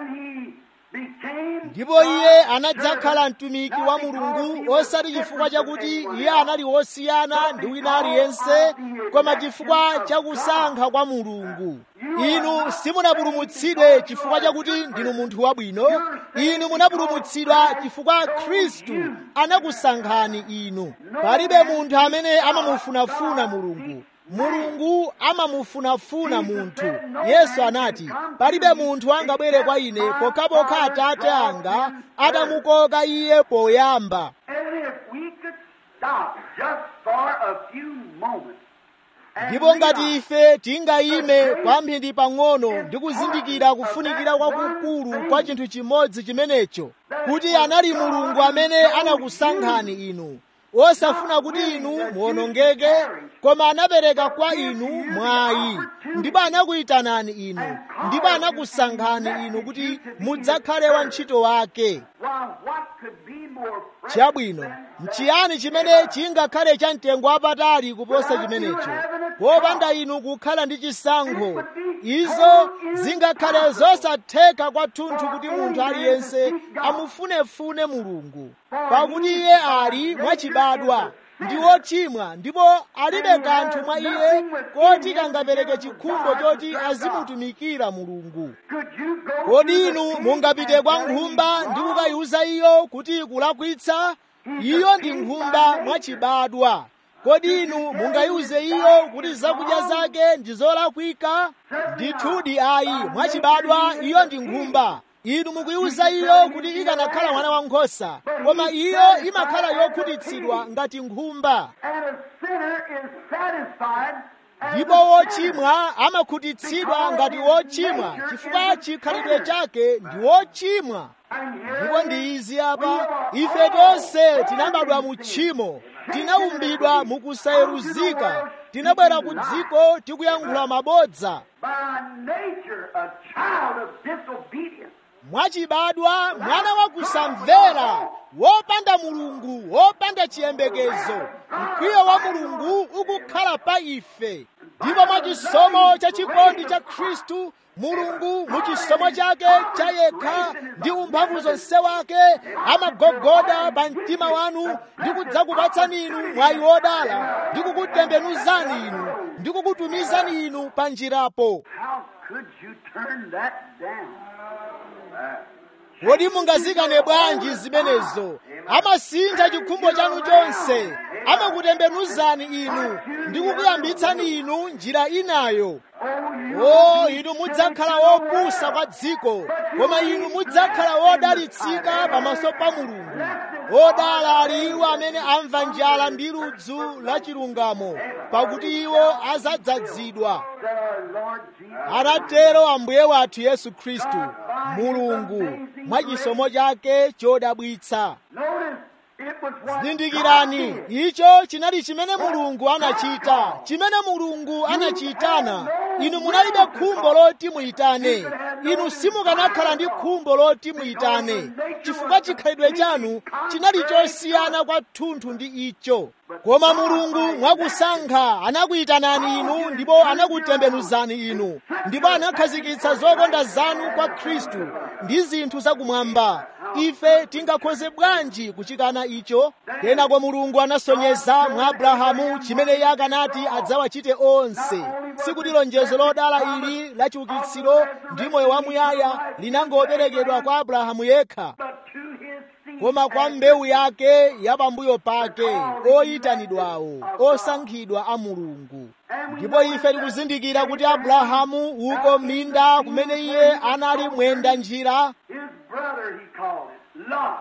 ndipo iye anadzakhala mtumiki wa mulungu osati chifukwa chakuti iye anali wosiyana ndi wina aliyense koma chifukwa chakusankha kwa mulungu inu simunapulumutsidwe chifukwa chakuti ndinu munthu wabwino inu munapulumutsidwa chifukwa khristu anakusankhani inu palibe munthu amene amamufunafuna mulungu mulungu amamufunafuna munthu yesu anati palibe munthu angabwere kwa ine pokhapokha atate anga atamukoka iye poyamba ndipo ngati ife tingayime kwamphindi pang'ono ndi kuzindikira kufunikira kwakukulu kwa chinthu chimodzi chimenecho kuti anali mulungu amene anakusankhani inu osafuna kuti inu muwonongeke koma anapereka kwa inu mwayi ndipo anakuyitanani inu ndipo anakusankhani inu kuti mudzakhale wantchito wake chabwino nchiyani chimene chingakhale cha mtengo wapatali kuposa chimenecho popanda inu kukhala ndi chisankho izo zingakhale zosatheka kwathunthu kuti munthu aliyense amufunefune mulungu pakuti iye ali mwachibadwa ndi wochimwa ndipo alibe kanthu mwa iye koti kangapereke chikhumbo choti azimutumikira mulungu kodi inu mungapite kwa nkhumba ndi kukayiuza iyo kuti ikulakwitsa iyo ndi nkhumba mwachibadwa kodi inu mungayiuze iyo kuti zakudya zake ndi zolakwika ndithudi ayi mwachibadwa iyo ndi nkhumba inu mukuyiuza iyo kuti ikanakhala mwana wankhosa koma iyo imakhala yokhutitsidwa ngati nkhumba And a sinner is satisfied as ndipo a wochimwa amakhutitsidwa ngati wochimwa chifukwa chikhalidwe chake ndi wochimwa And here ndipo ndi izi apa ife tonse tinabadwa mu tchimo tinaumbidwa mu kusayeruzika tinabwera ku dziko tikuyankhula mabodza by nature a child of disobedience. mwachibadwa mwana wa kusamvera wopanda mulungu wopanda chiyembekezo mkwiyo wa mulungu ukukhala pa ife ndipo mwachisomo cha chikondi cha khristu mulungu mu chisomo chake cha yekha ndi umphamvu zonse wake amagogoda pa mtima wanu ndi kudzakupatsani inu mwayi wodala ndi kukutembenuzani inu ndi kukutumizani inu pa njirapo How could you turn that down? kodi mungazikane bwanji zimenezo amasintha chikhumbo chanu chonse amakutembenuzani inu ndi kukuyambitsani inu njira inayo o inu mudzakhala wopusa kwa dziko koma inu mudzakhala wodalitsika pamaso pa mulungu odala ali iwo amene amva njala ndi ludzu la chilungamo pakuti iwo adzadzazidwa That our Lord Jesus atatero ambuye wathu yesu khristu mulungu mwa chisomo chake chodabwitsa Notice it was what zindikirani God did. icho chinali chimene mulungu anachita chimene mulungu anachitana inu munalibe khumbo loti muyitane inu simukanakhala ndi khumbo loti muyitane chifukwa chikhalidwe chanu chinali chosiyana kwathunthu ndi icho koma mulungu mwakusankha anakuyitanani inu ndipo anakutembenuzani inu ndipo anakhazikitsa zokonda zanu kwa khristu ndi zinthu zakumwamba ife tingakhoze bwanji kuchikana icho kenako mulungu anasonyeza mwa abrahamu chimene iye akanati adzawachite onse sikuti lonjezo lodala ili la chiukitsiro ndi moyo wamuyaya linangoperekedwa kwa abrahamu yekha But to his seed koma kwa mbewu yake ya pambuyo pake oyitanidwawo osankhidwa a mulungu ndipo ife tikuzindikira kuti abrahamu uko m'minda kumene iye anali mwenda njira his brother he called it, Lot.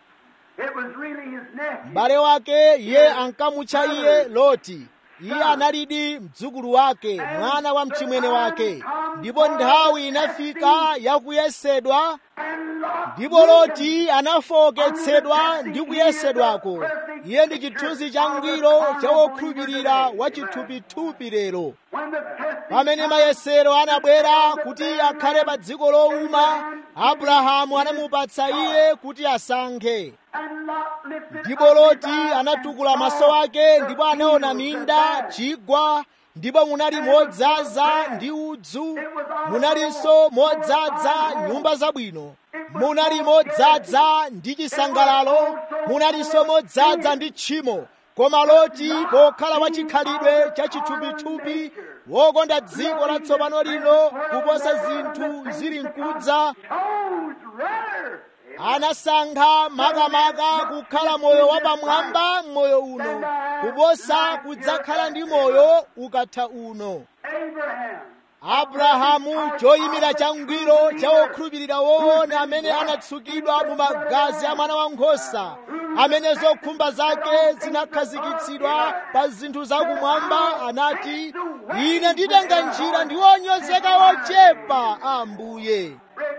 It was really his nephew. m'bale wake iye ankamutcha iye loti iye analidi mdzukulu wake mwana wa mchimwene wake ndipo nthawi inafika yakuyesedwa And Lot ndipo loti anafowoketsedwa ndi kuyesedwako iye ndi chithunzi changwiro cha wokhulupirira wa chithupithupi lero when the testing pamene mayesero anabwera kuti akhale pa dziko lowuma abrahamu anamupatsa iye kuti asankhe and Lot lifted ndipo up his loti eyes anatukula and maso saw ake the ndipo anaona fields minda of chigwa ndipo munali modzaza ndi udzu munalinso modzaza nyumba zabwino munali modzaza ndi chisangalalo munalinso modzaza ndi tchimo koma loti pokhala wachikhalidwe cha chithupithupi wokonda dziko latsopano lino kuposa zinthu zili mkudza chose rather anasankha makamaka kukhala moyo wapamwamba m'moyo uno kuposa kudzakhala ndi moyo ukatha uno Abraham. abrahamu choyimira changwiro cha wokhulupirira woona amene anatsukidwa mu magazi a mwana wankhosa amene zokhumba zake zinakhazikitsidwa pa zinthu zakumwamba anati ine nditenga njira ndi wonyozeka wochepa ambuye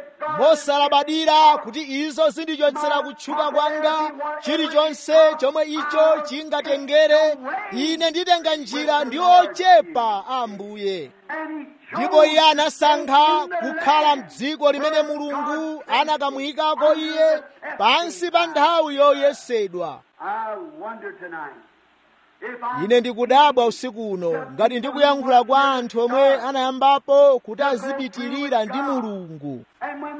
mosalabadira kuti izo zindichotsera kutchuka kwanga chilichonse chomwe icho chingatengere ine nditenga njira ndi ochepa ambuye And he ndipo iye anasankha kukhala mdziko limene mulungu anakamuyikako iye pansi pa nthawi yoyesedwa I wonder tonight if I ine ndikudabwa usiku uno ngati ndikuyankhula kwa anthu omwe anayambapo kuti azipitirira ndi mulungu and when the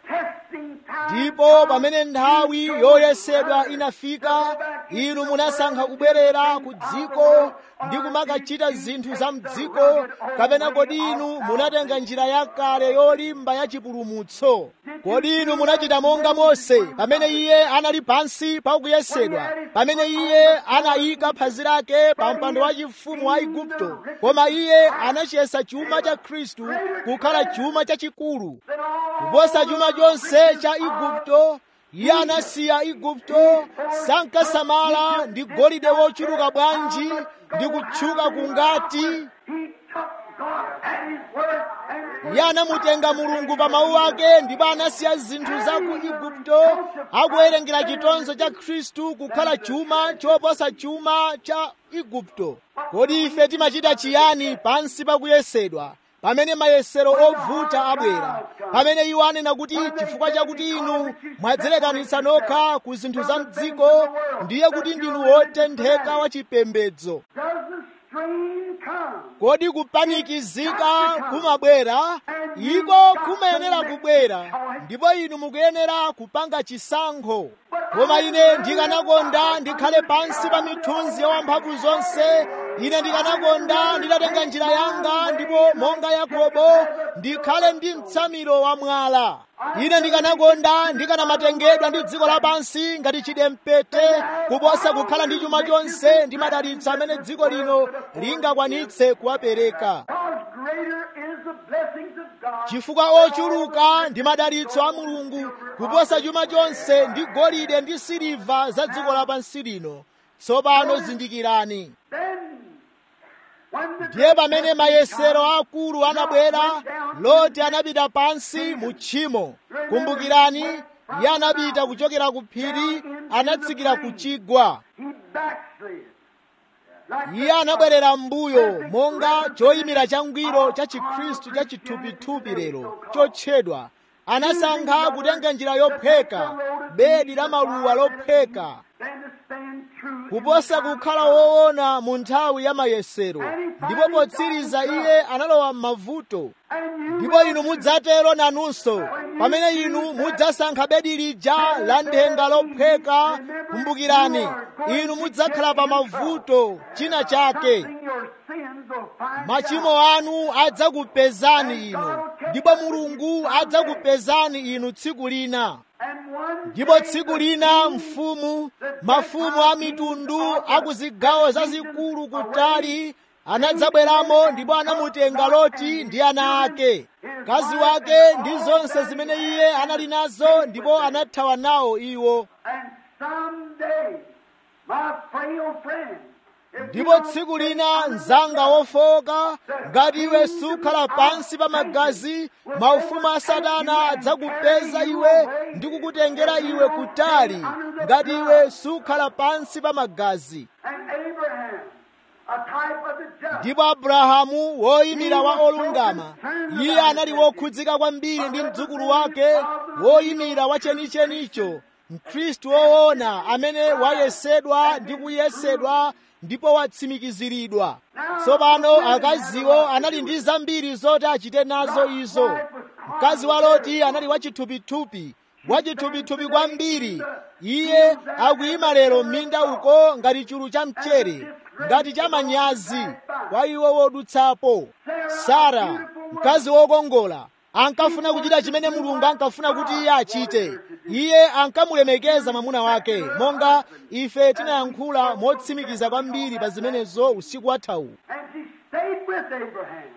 testing time ndipo pamene nthawi yoyesedwa inafika inu munasankha kubwerera ku dziko ndi kumakachita zinthu za mdziko kapena kodi inu munatenga njira yakale yolimba ya chipulumutso kodi inu munachita monga mose pamene iye anali pansi pa kuyesedwa pamene iye anayika phazi lake pa mpando wachifumu wa igupto koma iye anachiyesa chuma cha khristu kukhala chuma chachikulu kuposa chuma chonse cha igupto iye anasiya igupto sankasamala ndi golide wochuluka bwanji ndi kutchuka kungati He took God at His word and iye anamutenga mulungu pa mawu ake ndipo anasiya zinthu za ku igupto akuwerengera chitonzo cha khristu kukhala chuma choposa chuma cha igupto kodi ife timachita chiyani pansi pa kuyesedwa pamene mayesero ovuta abwera pamene iwo anena kuti chifukwa chakuti inu mwadzilekanitsa nokha ku zinthu za mdziko ndiye kuti ndinu wotentheka wa chipembedzo does the strain come? kodi kupanikizika kumabwera iko kumayenera kubwera ndipo inu mukuyenera kupanga chisankho koma ine ndikanakonda ndikhale pansi pa mithunzi ya wamphamvu zonse ine ndikanakonda nditatenga njira yanga ndipo monga yakobo ndikhale ndi mtsamiro wa mwala ine ndikanakonda ndikanamatengedwa ndi dziko lapansi ngati chidempete kuposa kukhala ndi chuma chonse ndi madalitso amene dziko lino lingakwanitse kuwapereka Because greater is the blessings of God. chifukwa ochuluka ndi madalitso a mulungu kuposa chuma chonse ndi golide ndi siliva za dziko lapansi lino tsopano zindikirani Then, when the ndiye pamene mayesero akulu anabwera loti anapita pansi mu tchimo kumbukirani iye anapita kuchokera ku phiri anatsikira ku chigwa he backslid. Like iye anabwerera m'mbuyo monga choyimira changwiro cha chikhristu cha chithupithupi lero chotchedwa anasankha kutenga njira yopheka bedi la maluwa lopheka than to stand true. kuposa kukhala woona mu nthawi ya mayesero ndipo potsiriza iye analowa m'mavuto And you ndipo inu mudzatero nanunso pamene inu mudzasankha bedi lija la nthenga lopheka kumbukirani inu mudzakhala pa mavuto china chake something your sins will find machimo anu adzakupezani inu ndipo mulungu adzakupezani inu tsiku lina And one ndipo tsiku lina mfumu mafumu a mitundu a ku zigawo zazikulu kutali anadzabweramo ndipo anamutenga loti ndi ana ake mkazi wake ndi zonse zimene iye anali nazo ndipo anathawa nawo iwo And someday, my frail friend, if you ndipo don't tsiku take lina under mzanga wofowoka ngati iwe sukhala pansi pa magazi maufumu a satana adzakupeza iwe ndi kukutengera iwe kutali ngati iwe sukhala pansi pa magazi And Abraham, a type of the just, ndipo abrahamu woyimira wa olungama iye anali wokhudzika kwambiri ndi mdzukulu wake woyimira wa chenichenicho mkhristu woona amene wayesedwa ndi kuyesedwa ndipo watsimikiziridwa tsopano akaziwo anali ndi zambiri zoti achite nazo izo mkazi wa loti anali wachithupithupi wachithupithupi kwambiri iye akuyima lero m'minda uko ngati chulu cha mchere ngati cha manyazi kwa iwo wodutsapo sara mkazi wokongola ankafuna kuchita chimene mulungu ankafuna kuti iye achite iye ankamulemekeza mwamuna wake monga ife tinayankhula motsimikiza kwambiri pa zimenezo usiku wathawu and she stayed with Abraham,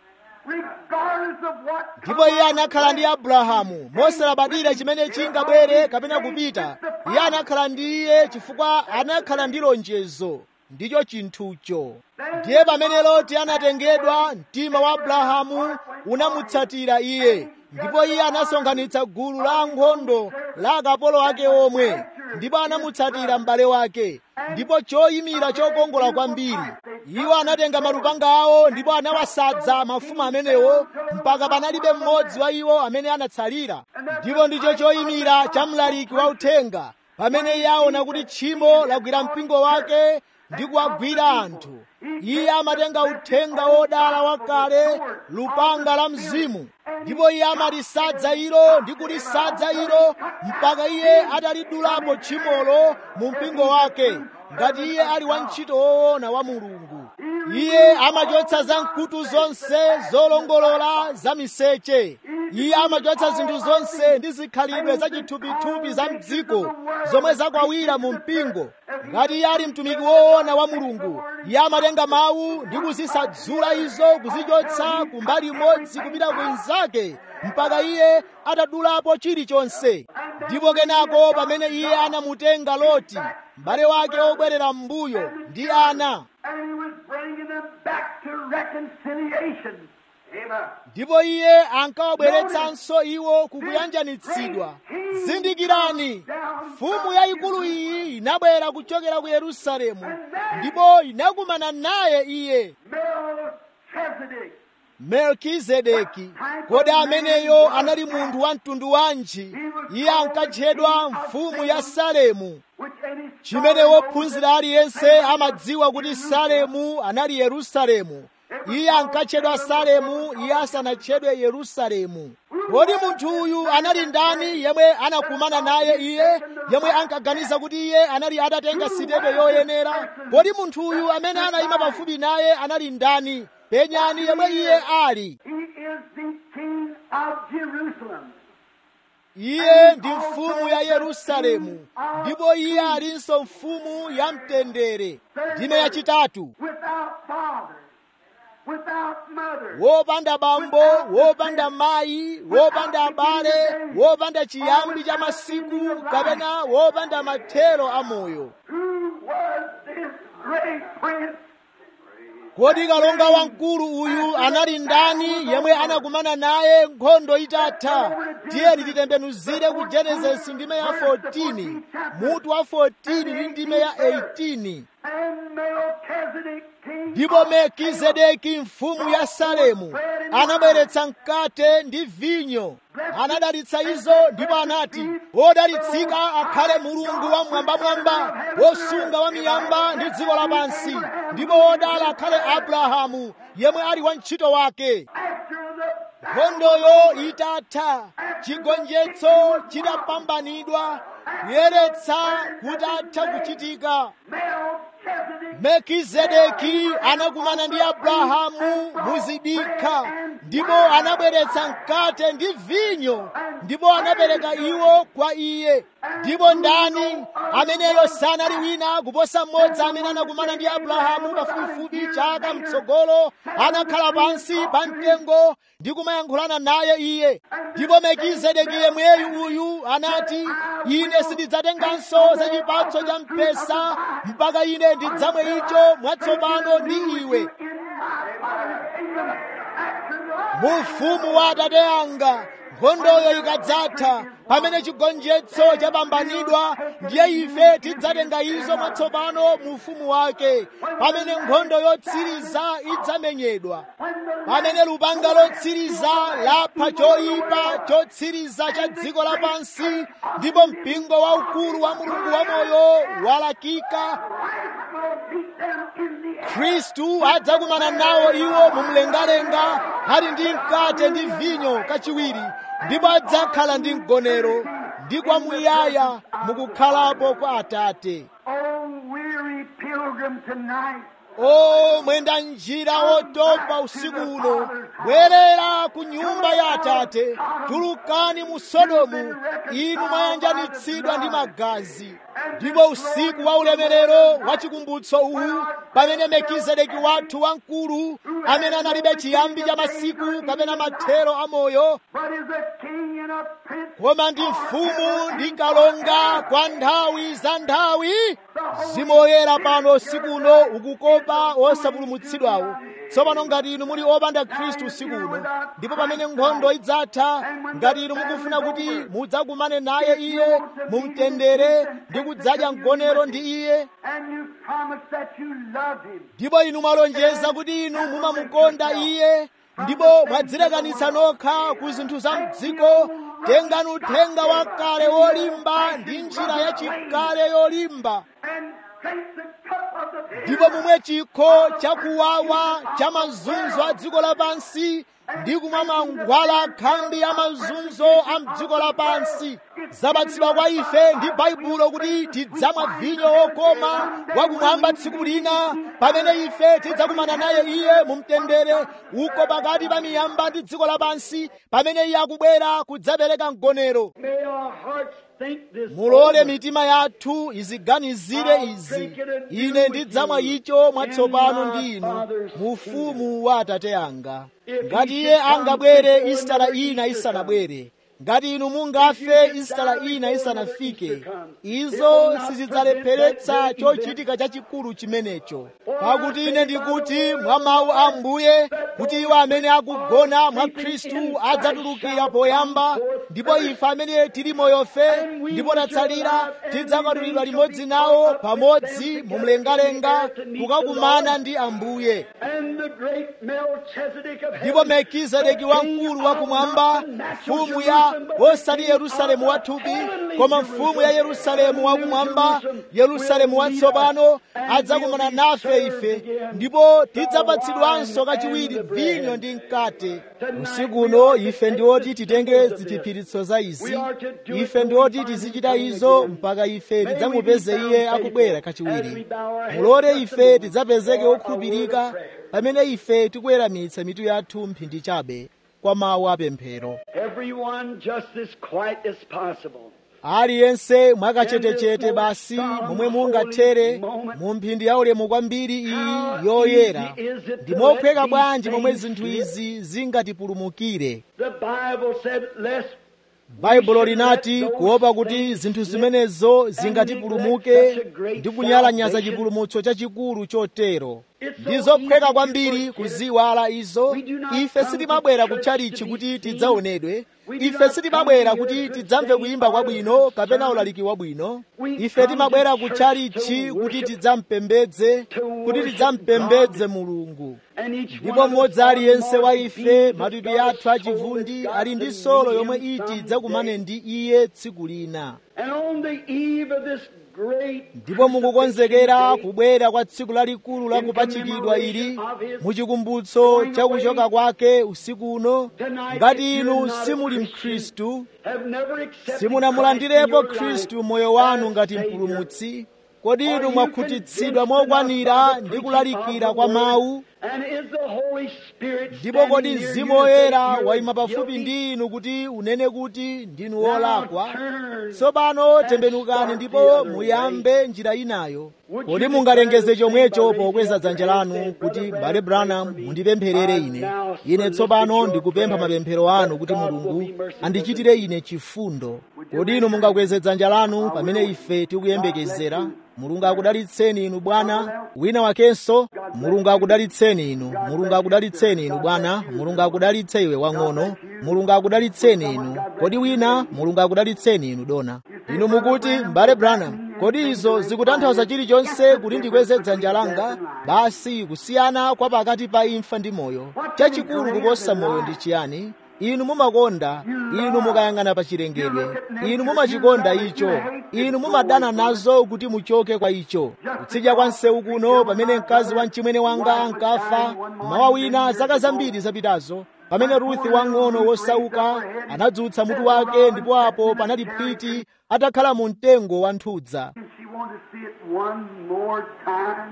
regardless of what ndipo iye anakhala ndi abrahamu mosalabadira chimene chingabwere kapena kupita iye anakhala ndi iye chifukwa anakhala ndi lonjezo ndicho chinthucho ndiye pamene loti anatengedwa mtima wa abrahamu unamutsatira iye ndipo iye anasonkhanitsa gulu la ankhondo la akapolo ake omwe ndipo anamutsatira m'bale wake ndipo choyimira chokongola kwambiri iwo anatenga malupanga awo ndipo anawasadza mafumu amenewo mpaka panalibe mmodzi wa iwo amene anatsalira ndipo ndicho choyimira cha mlaliki wa uthenga pamene iye aona kuti tchimo lagwira mpingo wake ndi kuwagwira anthu iye amatenga uthenga wodala wakale lupanga la mzimu ndipo iye amalisadza ilo ndi kulisadza ilo mpaka iye atalidulapo tchimolo mu mpingo wake ngati iye ali wantchito woona wa mulungu iye amachotsa za mkutu zonse zolongolola za miseche iye amachotsa zinthu zonse ndi zikhalidwe za chithupithupi za mdziko zomwe zakwawira mu mpingo ngati iye ali mtumiki woona wa mulungu iye amatenga mawu ndi kuzisadzula izo kuzichotsa kumbali imodzi kupita kwinzake mpaka iye atadulapo chilichonse ndipo kenako pamene iye anamutenga loti m'bale wake wobwerera m'mbuyo ndi ana And he was bringing them back to reconciliation. Amen. ndipo iye ankawabweretsanso iwo kukuyanjanitsidwa zindikirani mfumu yayikulu iyi inabwera kuchokera ku yerusalemu ndipo inakumana naye iye Melchizedek, melkizedeki kodi ameneyo anali munthu wa mtundu wanji iye ankatchedwa mfumu ya salemu which any chimene wophunzira aliyense amadziwa kuti salemu anali yerusalemu iye ankatchedwa salemu iye asanatchedwe yerusalemu kodi munthu uyu anali ndani yemwe anakumana naye iye yemwe ankaganiza kuti iye anali atatenga sitepe yoyenera kodi munthu uyu amene anayima pafupi naye anali ndani penyani yemwe iye ali He is the King of Jerusalem. iye ndi mfumu ya yerusalemu ndipo iye alinso mfumu ya mtendere ndime yachitatu Without father, without mother, wopanda bambo wopanda mayi wopanda abale wopanda chiyambi cha masiku kapena wopanda mathero a moyo who was this great prince? kodi kalonga wamkulu uyu anali ndani yemwe anakumana naye nkhondo itatha tiyeni titembenuzire ku genesisi ndime ya 14 mutu wa 14 ndi ndime ya 18 And Melchizedek, king ndipo melkizedeki mfumu ya salemu anabweretsa mkate ndi vinyo anadalitsa izo ndipo anati wodalitsika akhale mulungu wa mwambamwamba wosunga wa miyamba ndi dziko lapansi ndipo wodala akhale abrahamu yemwe ali wantchito wake after the nkhondoyo itatha chigonjetso chidapambanidwa kuyeretsa kutatha kuchitika Melchizedek, melkizedeki anakumana ndi abrahamu muzidikha ndipo anabweretsa mkate ndi vinyo ndipo anapereka iwo kwa iye ndipo ndani ameneyo sanali wina kuposa mmodzi amene anakumana ndi abrahamu pafupifupi chaka mtsogolo anakhala pansi pa mtengo ndi kumayankhulana naye iye ndipo melkizedeki yemweyu uyu anati ine sindidzatenganso za chipatso cha mpesa mpaka ine ndidzamwe icho mwatsopano ndi iwe mu ufumu wa atate anga nkhondoyo ikadzatha pamene chigonjetso chapambanidwa ndiye ife tidzatenga izo mwatsopano mu ufumu wake pamene nkhondo yotsiriza idzamenyedwa pamene lupanga lotsiriza lapha choyipa chotsiriza cha dziko lapansi ndipo mpingo waukulu wa mulungu wamoyo walakika khristu adzakumana nawo iwo mumlengalenga ali ndi mkate ndi vinyo kachiwiri ndipo adzakhala ndi mgonero ndi kwamuyaya mukukhalapo kwa atate oh weary pilgrim tonight, o mwenda njira wotopa usiku uno bwerera ku nyumba ya atate tulukani mu sodomu inu mwayanjanitsidwa ndi magazi ndipo usiku wa ulemerero wa chikumbutso uwu pamene melkizedeki wathu wamkulu amene analibe chiyambi cha masiku kapena mathero a moyo but is a king and a prince. koma ndi mfumu ndi kalonga kwa nthawi za nthawi zimoyera pano usiku uno ukukopa osapulumutsidwawo tsopano ngati inu muli opanda khristu usiku uno ndipo pamene nkhondo idzatha ngati inu mukufuna kuti mudzakumane naye iye mumtendere ndi kudzadya mgonero ndi iye And you promise that you love him. ndipo inu mwalonjeza kuti inu mumamukonda iye ndipo mwadzilekanitsa nokha ku zinthu za mdziko tengani uthenga wakale wolimba ndi njira yachikale yolimba and drink the cup of the bitter ndipo mumwe chikho chakuwawa cha mazunzo a dziko lapansi ndi kumwa mangwala khambi ya mazunzo a mdziko lapansi zapatsidwa kwa ife ndi baibulo kuti tidzamwa vinyo wokoma wakumwamba tsiku lina pamene ife tidzakumana naye iye mu mtendere uko pakati pa miyamba ndi dziko lapansi pamene iye akubwera kudzapereka mgonero May our hearts think this mulole over. mitima yathu iziganizire izi ine ndidzamwa icho mwatsopano ndi inu mu ufumu wa atate anga ngati iye angabwere isitala ina isanabwere ngati inu mungafe isitala ina isanafike izo sizidzalepheretsa chochitika chachikulu chimenecho pakuti ine ndikuti mwa mawu a mbuye kuti iwo amene akugona mwa khristu adzatulukira poyamba ndipo ife amene tili moyofe ndipo tatsalira tidzakwatulidwa limodzi nawo pamodzi mu mlengalenga kukakumana ndi ambuye And the great Melchizedek of ndipo heaven, melkizedeki wamkulu wakumwamba mfumu ya osati yerusalemu wathupi koma mfumu ya yerusalemu wakumwamba yerusalemu watsopano adzakumana nafe ife ndipo tidzapatsidwanso kachiwiri vinyo ndi mkate usiku uno ife ndiwoti titenge ziphiphiritso za izi ife ndiwoti tizichita izo mpaka ife tidzamupeze iye akubwera kachiwiri mulole ife tidzapezeke okhulupirika pamene ife tikuweramitsa mitu yathu mphindi chabe kwa mawu apemphero everyone just as quiet as possible. aliyense mwakachetechete basi momwe mungathere mu mphindi yaulemu kwambiri iyi yoyera ndi mophweka bwanji momwe zinthu izi zingatipulumukire The Bible said, lest baibulo linati kuopa kuti zinthu zimenezo zingatipulumuke ndi kunyalanyaza chipulumutso chachikulu chotero ndi zophweka kwambiri kuziwala izo ife sitimabwera kutchalichi kuti tidzaonedwe ife sitimabwera kuti tidzamve kuyimba kwabwino kapena ulaliki wabwino ife timabwera kutchalichi kuti tidzampembedze kuti tidzampembedze mulungu and each ndipo one of mmodzi us aliyense wa are ife born matupi with athu God's achivundi soul ali ndi that's solo in yomwe him iti someday. idzakumane ndi iye tsiku lina And on the eve of this great ndipo mukukonzekera kubwera kwa tsiku lalikulu la kupachikidwa ili muchikumbutso cha kuchoka kwake usiku uno ngati inu simuli mkhristu have never accepted simunamulandirepo Christ in your khristu life moyo wanu as ngati Savior. mpulumutsi kodi inu mwakhutitsidwa mokwanira ndi kulalikira kwa mawu And is the Holy Spirit ndipo standing kodi near you mzimu to say woyera you're wayima pafupi guilty? ndi inu kuti unene kuti ndinu Now wolakwa turn tsopano and tembenukani start the ndipo other muyambe njira inayo Would kodi you mungalengeze declare chomwecho the same by pokweza raising dzanja up your lanu hand, saying, kuti "Brother mbale Branham, branham pray for me. mundipempherere I ine now ine solicit tsopano your ndikupempha prayers mapemphero anu that kuti God will mulungu be merciful andichitire ine chifundo kodi inu mungakweze dzanja lanu pamene ife tikuyembekezera mulungu akudalitseni inu bwana wina wakenso mulungu akudalitseni inu mulungu akudalitseni inu bwana mulungu akudalitse iwe wang'ono mulungu akudalitseni inu kodi wina mulungu akudalitseni inu dona inu mukuti mbale branham kodi izo zikutanthauza chilichonse kuti ndikweze dzanja langa basi kusiyana kwa pakati pa imfa ndi moyo chachikulu kuposa moyo ndi chiyani inu mumakonda inu mukayang'ana pa chilengedwe inu mumachikonda icho inu mumadana nazo kuti muchoke kwa icho kutsidya kwa msewu kuno pamene mkazi wa mchimwene wanga ankafa mawa wina zaka zambiri zapitazo pamene ruthi wang'ono wosauka anadzutsa mutu wake ndipo apo panali phwiti atakhala mu mtengo wa nthudza She wanted to see it one more time.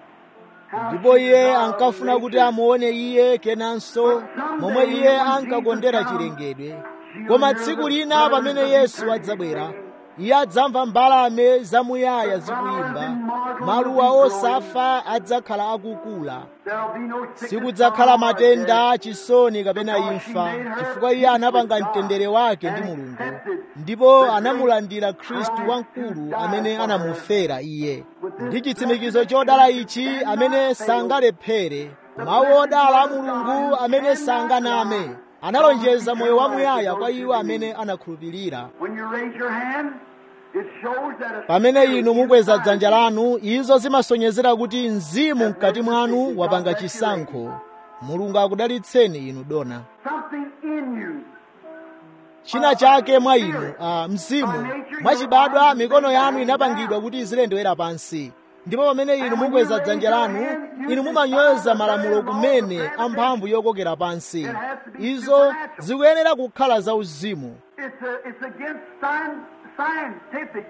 How ndipo she iye loved ankafuna kuti nature. amuone iye kenanso momwe iye ankakondera chilengedwe koma tsiku lina pamene yesu adzabwera iye adzamva mbalame zamuyaya zikuyimba maluwa osafa adzakhala akukula There'll be no sickness, sikudzakhala sorrow, or matenda death. chisoni kapena imfa chifukwa iye anapanga mtendere wake ndi mulungu ndipo anamulandira khristu wamkulu amene anamufera iye ndi chitsimikizo chodala ichi amene sangalephere mawu odala a mulungu amene sanganame analonjeza moyo wamuyaya kwa iwo amene anakhulupirira When you raise your hand, it shows that a pamene inu mukweza dzanja lanu izo zimasonyezera kuti mzimu mkati mwanu wapanga chisankho mulungu akudalitseni inu dona Something in you. china chake mwa inu uh, mzimu mwachibadwa mikono yanu inapangidwa kuti izilendewera pansi ndipo pamene inu mukweza dzanja lanu inu mumanyoza malamulo kumene amphamvu yokokera pansi izo zikuyenera kukhala zauzimu It's, a, it's against science, scientific.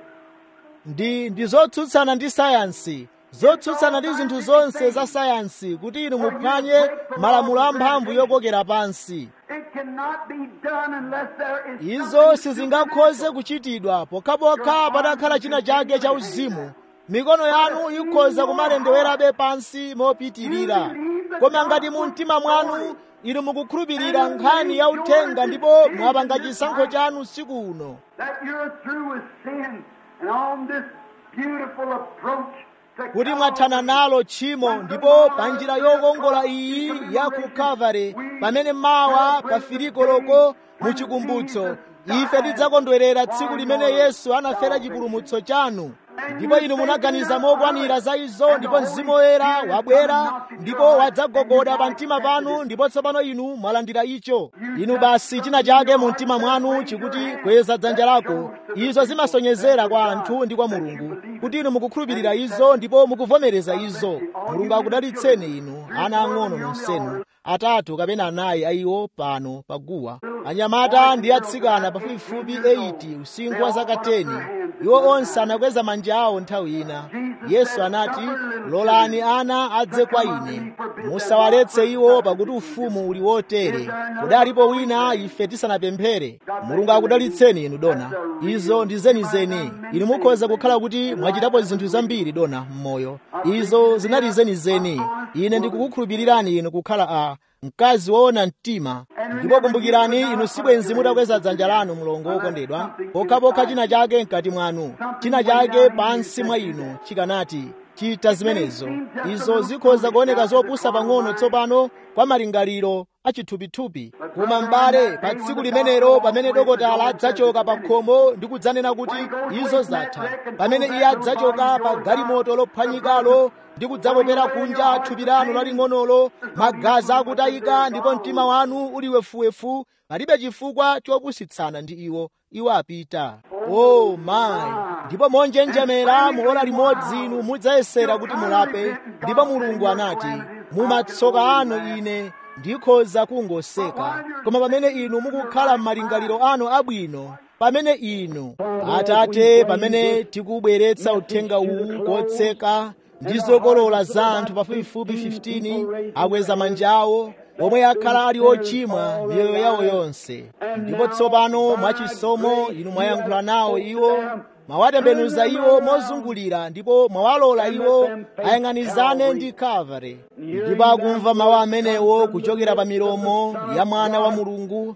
ndi ndi zotsutsana ndi sayansi zotsutsana ndi zinthu zonse za sayansi kuti inu muphwanye malamulo amphamvu yokokera pansi It cannot be done unless there is izo something sizingakhoze kuchitidwa pokhapokha patakhala china chake cha uzimu mikono yanu ikhoza kumalendewerabe pansi mopitirira koma ngati mu mtima mwanu inu mukukhulupirira nkhani ya uthenga ndipo mwapanga chisankho chanu usiku uno that you're through with sin and on this beautiful approach to kuti Calvary. mwathana nalo tchimo ndipo pa njira yokongola iyi ya ku kalvari pamene mawa pa filikoloko mu chikumbutso ife tidzakondwerera tsiku limene yesu anafera chipulumutso chanu ndipo inu munaganiza mokwanira za izo ndipo mzimu woyera wabwera ndipo wadzagogoda pa mtima panu ndipo tsopano inu mwalandira icho inu basi china chake mu mtima mwanu chikuti kweza dzanja lako izo zimasonyezera kwa anthu ndi kwa mulungu kuti inu mukukhulupirira izo ndipo mukuvomereza izo mulungu akudalitseni inu ana ang'ono nonsenu atatu kapena anayi ayiwo pano paguwa anyamata ndi atsikana pafupifupi 80 usinkhu wa zaka 10 iwo onse anakweza manja awo nthawi ina yesu anati lolani ana adze kwa ine musawaletse iwo pakuti ufumu uli wotere kudalipo wina ife tisanapemphere mulungu akudalitseni inu dona izo ndi zenizeni inu mukhoza kukhala kuti mwachitapo zinthu zambiri dona m'moyo izo zinali zenizeni ine ndikukukhulupirirani inu kukhala a mkazi woona mtima ndipo kumbukirani inu sibwenzi mutakweza dzanja lanu mlongo wokondedwa pokhapokha china chake mkati mwanu china chake pansi mwa inu chikanati chita zimenezo izo zikhoza kuoneka zopusa pang'ono tsopano kwa malingaliro achithupithupi koma m'bale pa tsiku limenelo pamene dokotala adzachoka pa khomo ndi kudzanena kuti izo zatha pamene iye adzachoka pa galimoto lophwanyikalo ndi kudzapopera kunja thupi lanu laling'onolo magazi akutayika ndipo mtima wanu uli wefuwefu palibe chifukwa chopusitsana ndi iwo iwo apita o mayi ndipo monjenjemera mu ora limodzi inu mudzayesera kuti mulape ndipo mulungu anati mumatsoka anu ine ndikhoza kungoseka koma pamene inu mukukhala m'malingaliro anu abwino pamene inu atate pamene tikubweretsa uthenga uwu kotseka ndi zokolola za anthu pafupifupi 15 akweza manja awo omwe akhala ali ochimwa miyoyo yawo yonse ndipo tsopano mwachisomo inu mwayankhula nawo iwo mwawatembenuza iwo mozungulira ndipo mwawalola iwo ayang'anizane ndi kalvari ndipo akumva mawu amenewo kuchokera pa milomo ya mwana wa mulungu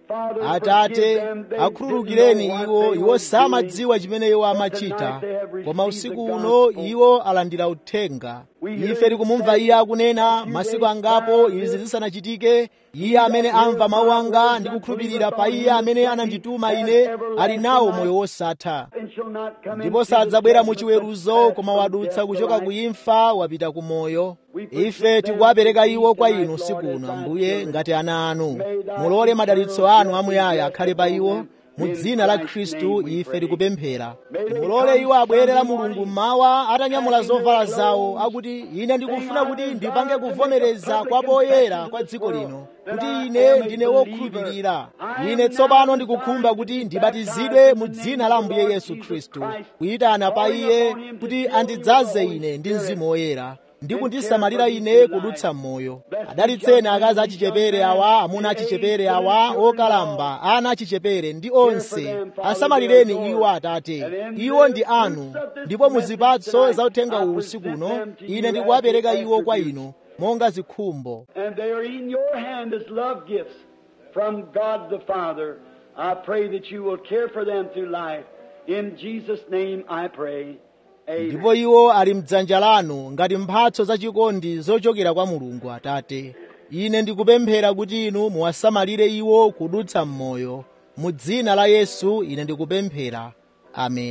atate akhululukireni iwo iwo samadziwa chimene iwo amachita koma usiku uno iwo alandira uthenga ife tikumumva iye akunena masiku angapo izi zisanachitike iye amene amva mawu anga ndi kukhulupirira pa iye amene anandituma ine ali nawo moyo wosatha ndipo sadzabwera mu chiweruzo koma wadutsa kuchoka ku imfa wapita ku moyo ife tikuwapereka iwo kwa inu usiku uno ambuye ngati ana anu mulole madalitso anu amuyaya akhale pa iwo mu dzina la khristu ife tikupemphera mulole iwo abwerera mulungu mmawa atanyamula zovala zawo akuti ine ndikufuna kuti ndipange kuvomereza kwa poyera kwa dziko lino kuti ine ndine wokhulupirira ine tsopano ndikukhumba kuti ndibatizidwe mu dzina la ambuye yesu khristu kuyitana pa iye kuti andidzaze ine ndi mzimu woyera ndi kundisamalira ine kudutsa m'moyo adalitseni akazi achichepere awa amuna achichepere awa okalamba ana achichepere ndi onse asamalireni iwo atate iwo ndi anu ndipo muzipatso za uthenga uwu usiku uno ine ndikuwapereka iwo kwa inu monga zikhumbo and they are in your hand as love gifts from God the Father. I pray that you will care for them through life. In Jesus' name I pray. Amen. ndipo iwo ali mdzanja lanu ngati mphatso zachikondi zochokera kwa mulungu atate ine ndikupemphera kuti inu muwasamalire iwo kudutsa m'moyo mu dzina la yesu ine ndikupemphera ameni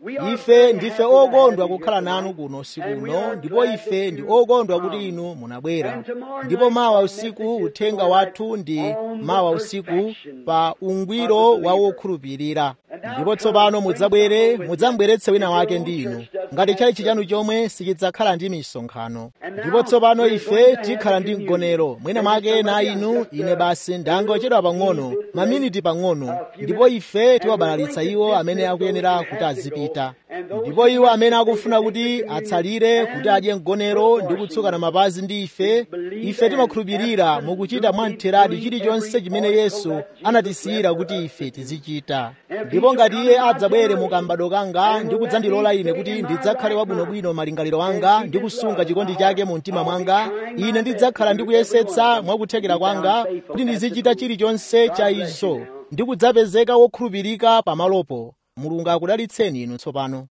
ife ndife okondwa kukhala nanu kuno usiku uno ndipo ife ndi okondwa kuti inu munabwera ndipo mawa usiku uthenga wathu ndi mawa usiku pa ungwiro wa wokhulupirira ndipo tsopano mudzabwere mudzambweretse wina wake ndi inu ngati chalichi chanu chomwe sichidzakhala ndi misonkhano ndipo tsopano ife tikhala ndi mgonero mwina mwake na inu ine basi ndangochedwa pang'ono maminiti pang'ono ndipo ife tiwabalalitsa iwo amene akuyenera kuti azipita ndipo iwo amene akufuna kuti atsalire kuti adye mgonero ndi kutsukana mapazi ndi ife ife timakhulupirira mukuchita mwamtheradi chilichonse chimene yesu anatisiyira kuti ife tizichita ndipo ngati iye adzabwere mukambado kanga ndi kudzandilola ine kuti ndidzakhale wabwinobwino malingaliro anga ndi kusunga chikondi chake mu mtima mwanga ine ndidzakhala ndikuyesetsa mwakuthekera kwanga kuti ndizichita chilichonse cha izo ndi kudzapezeka wokhulupirika pamalopo mulungu akudalitseni inu tsopano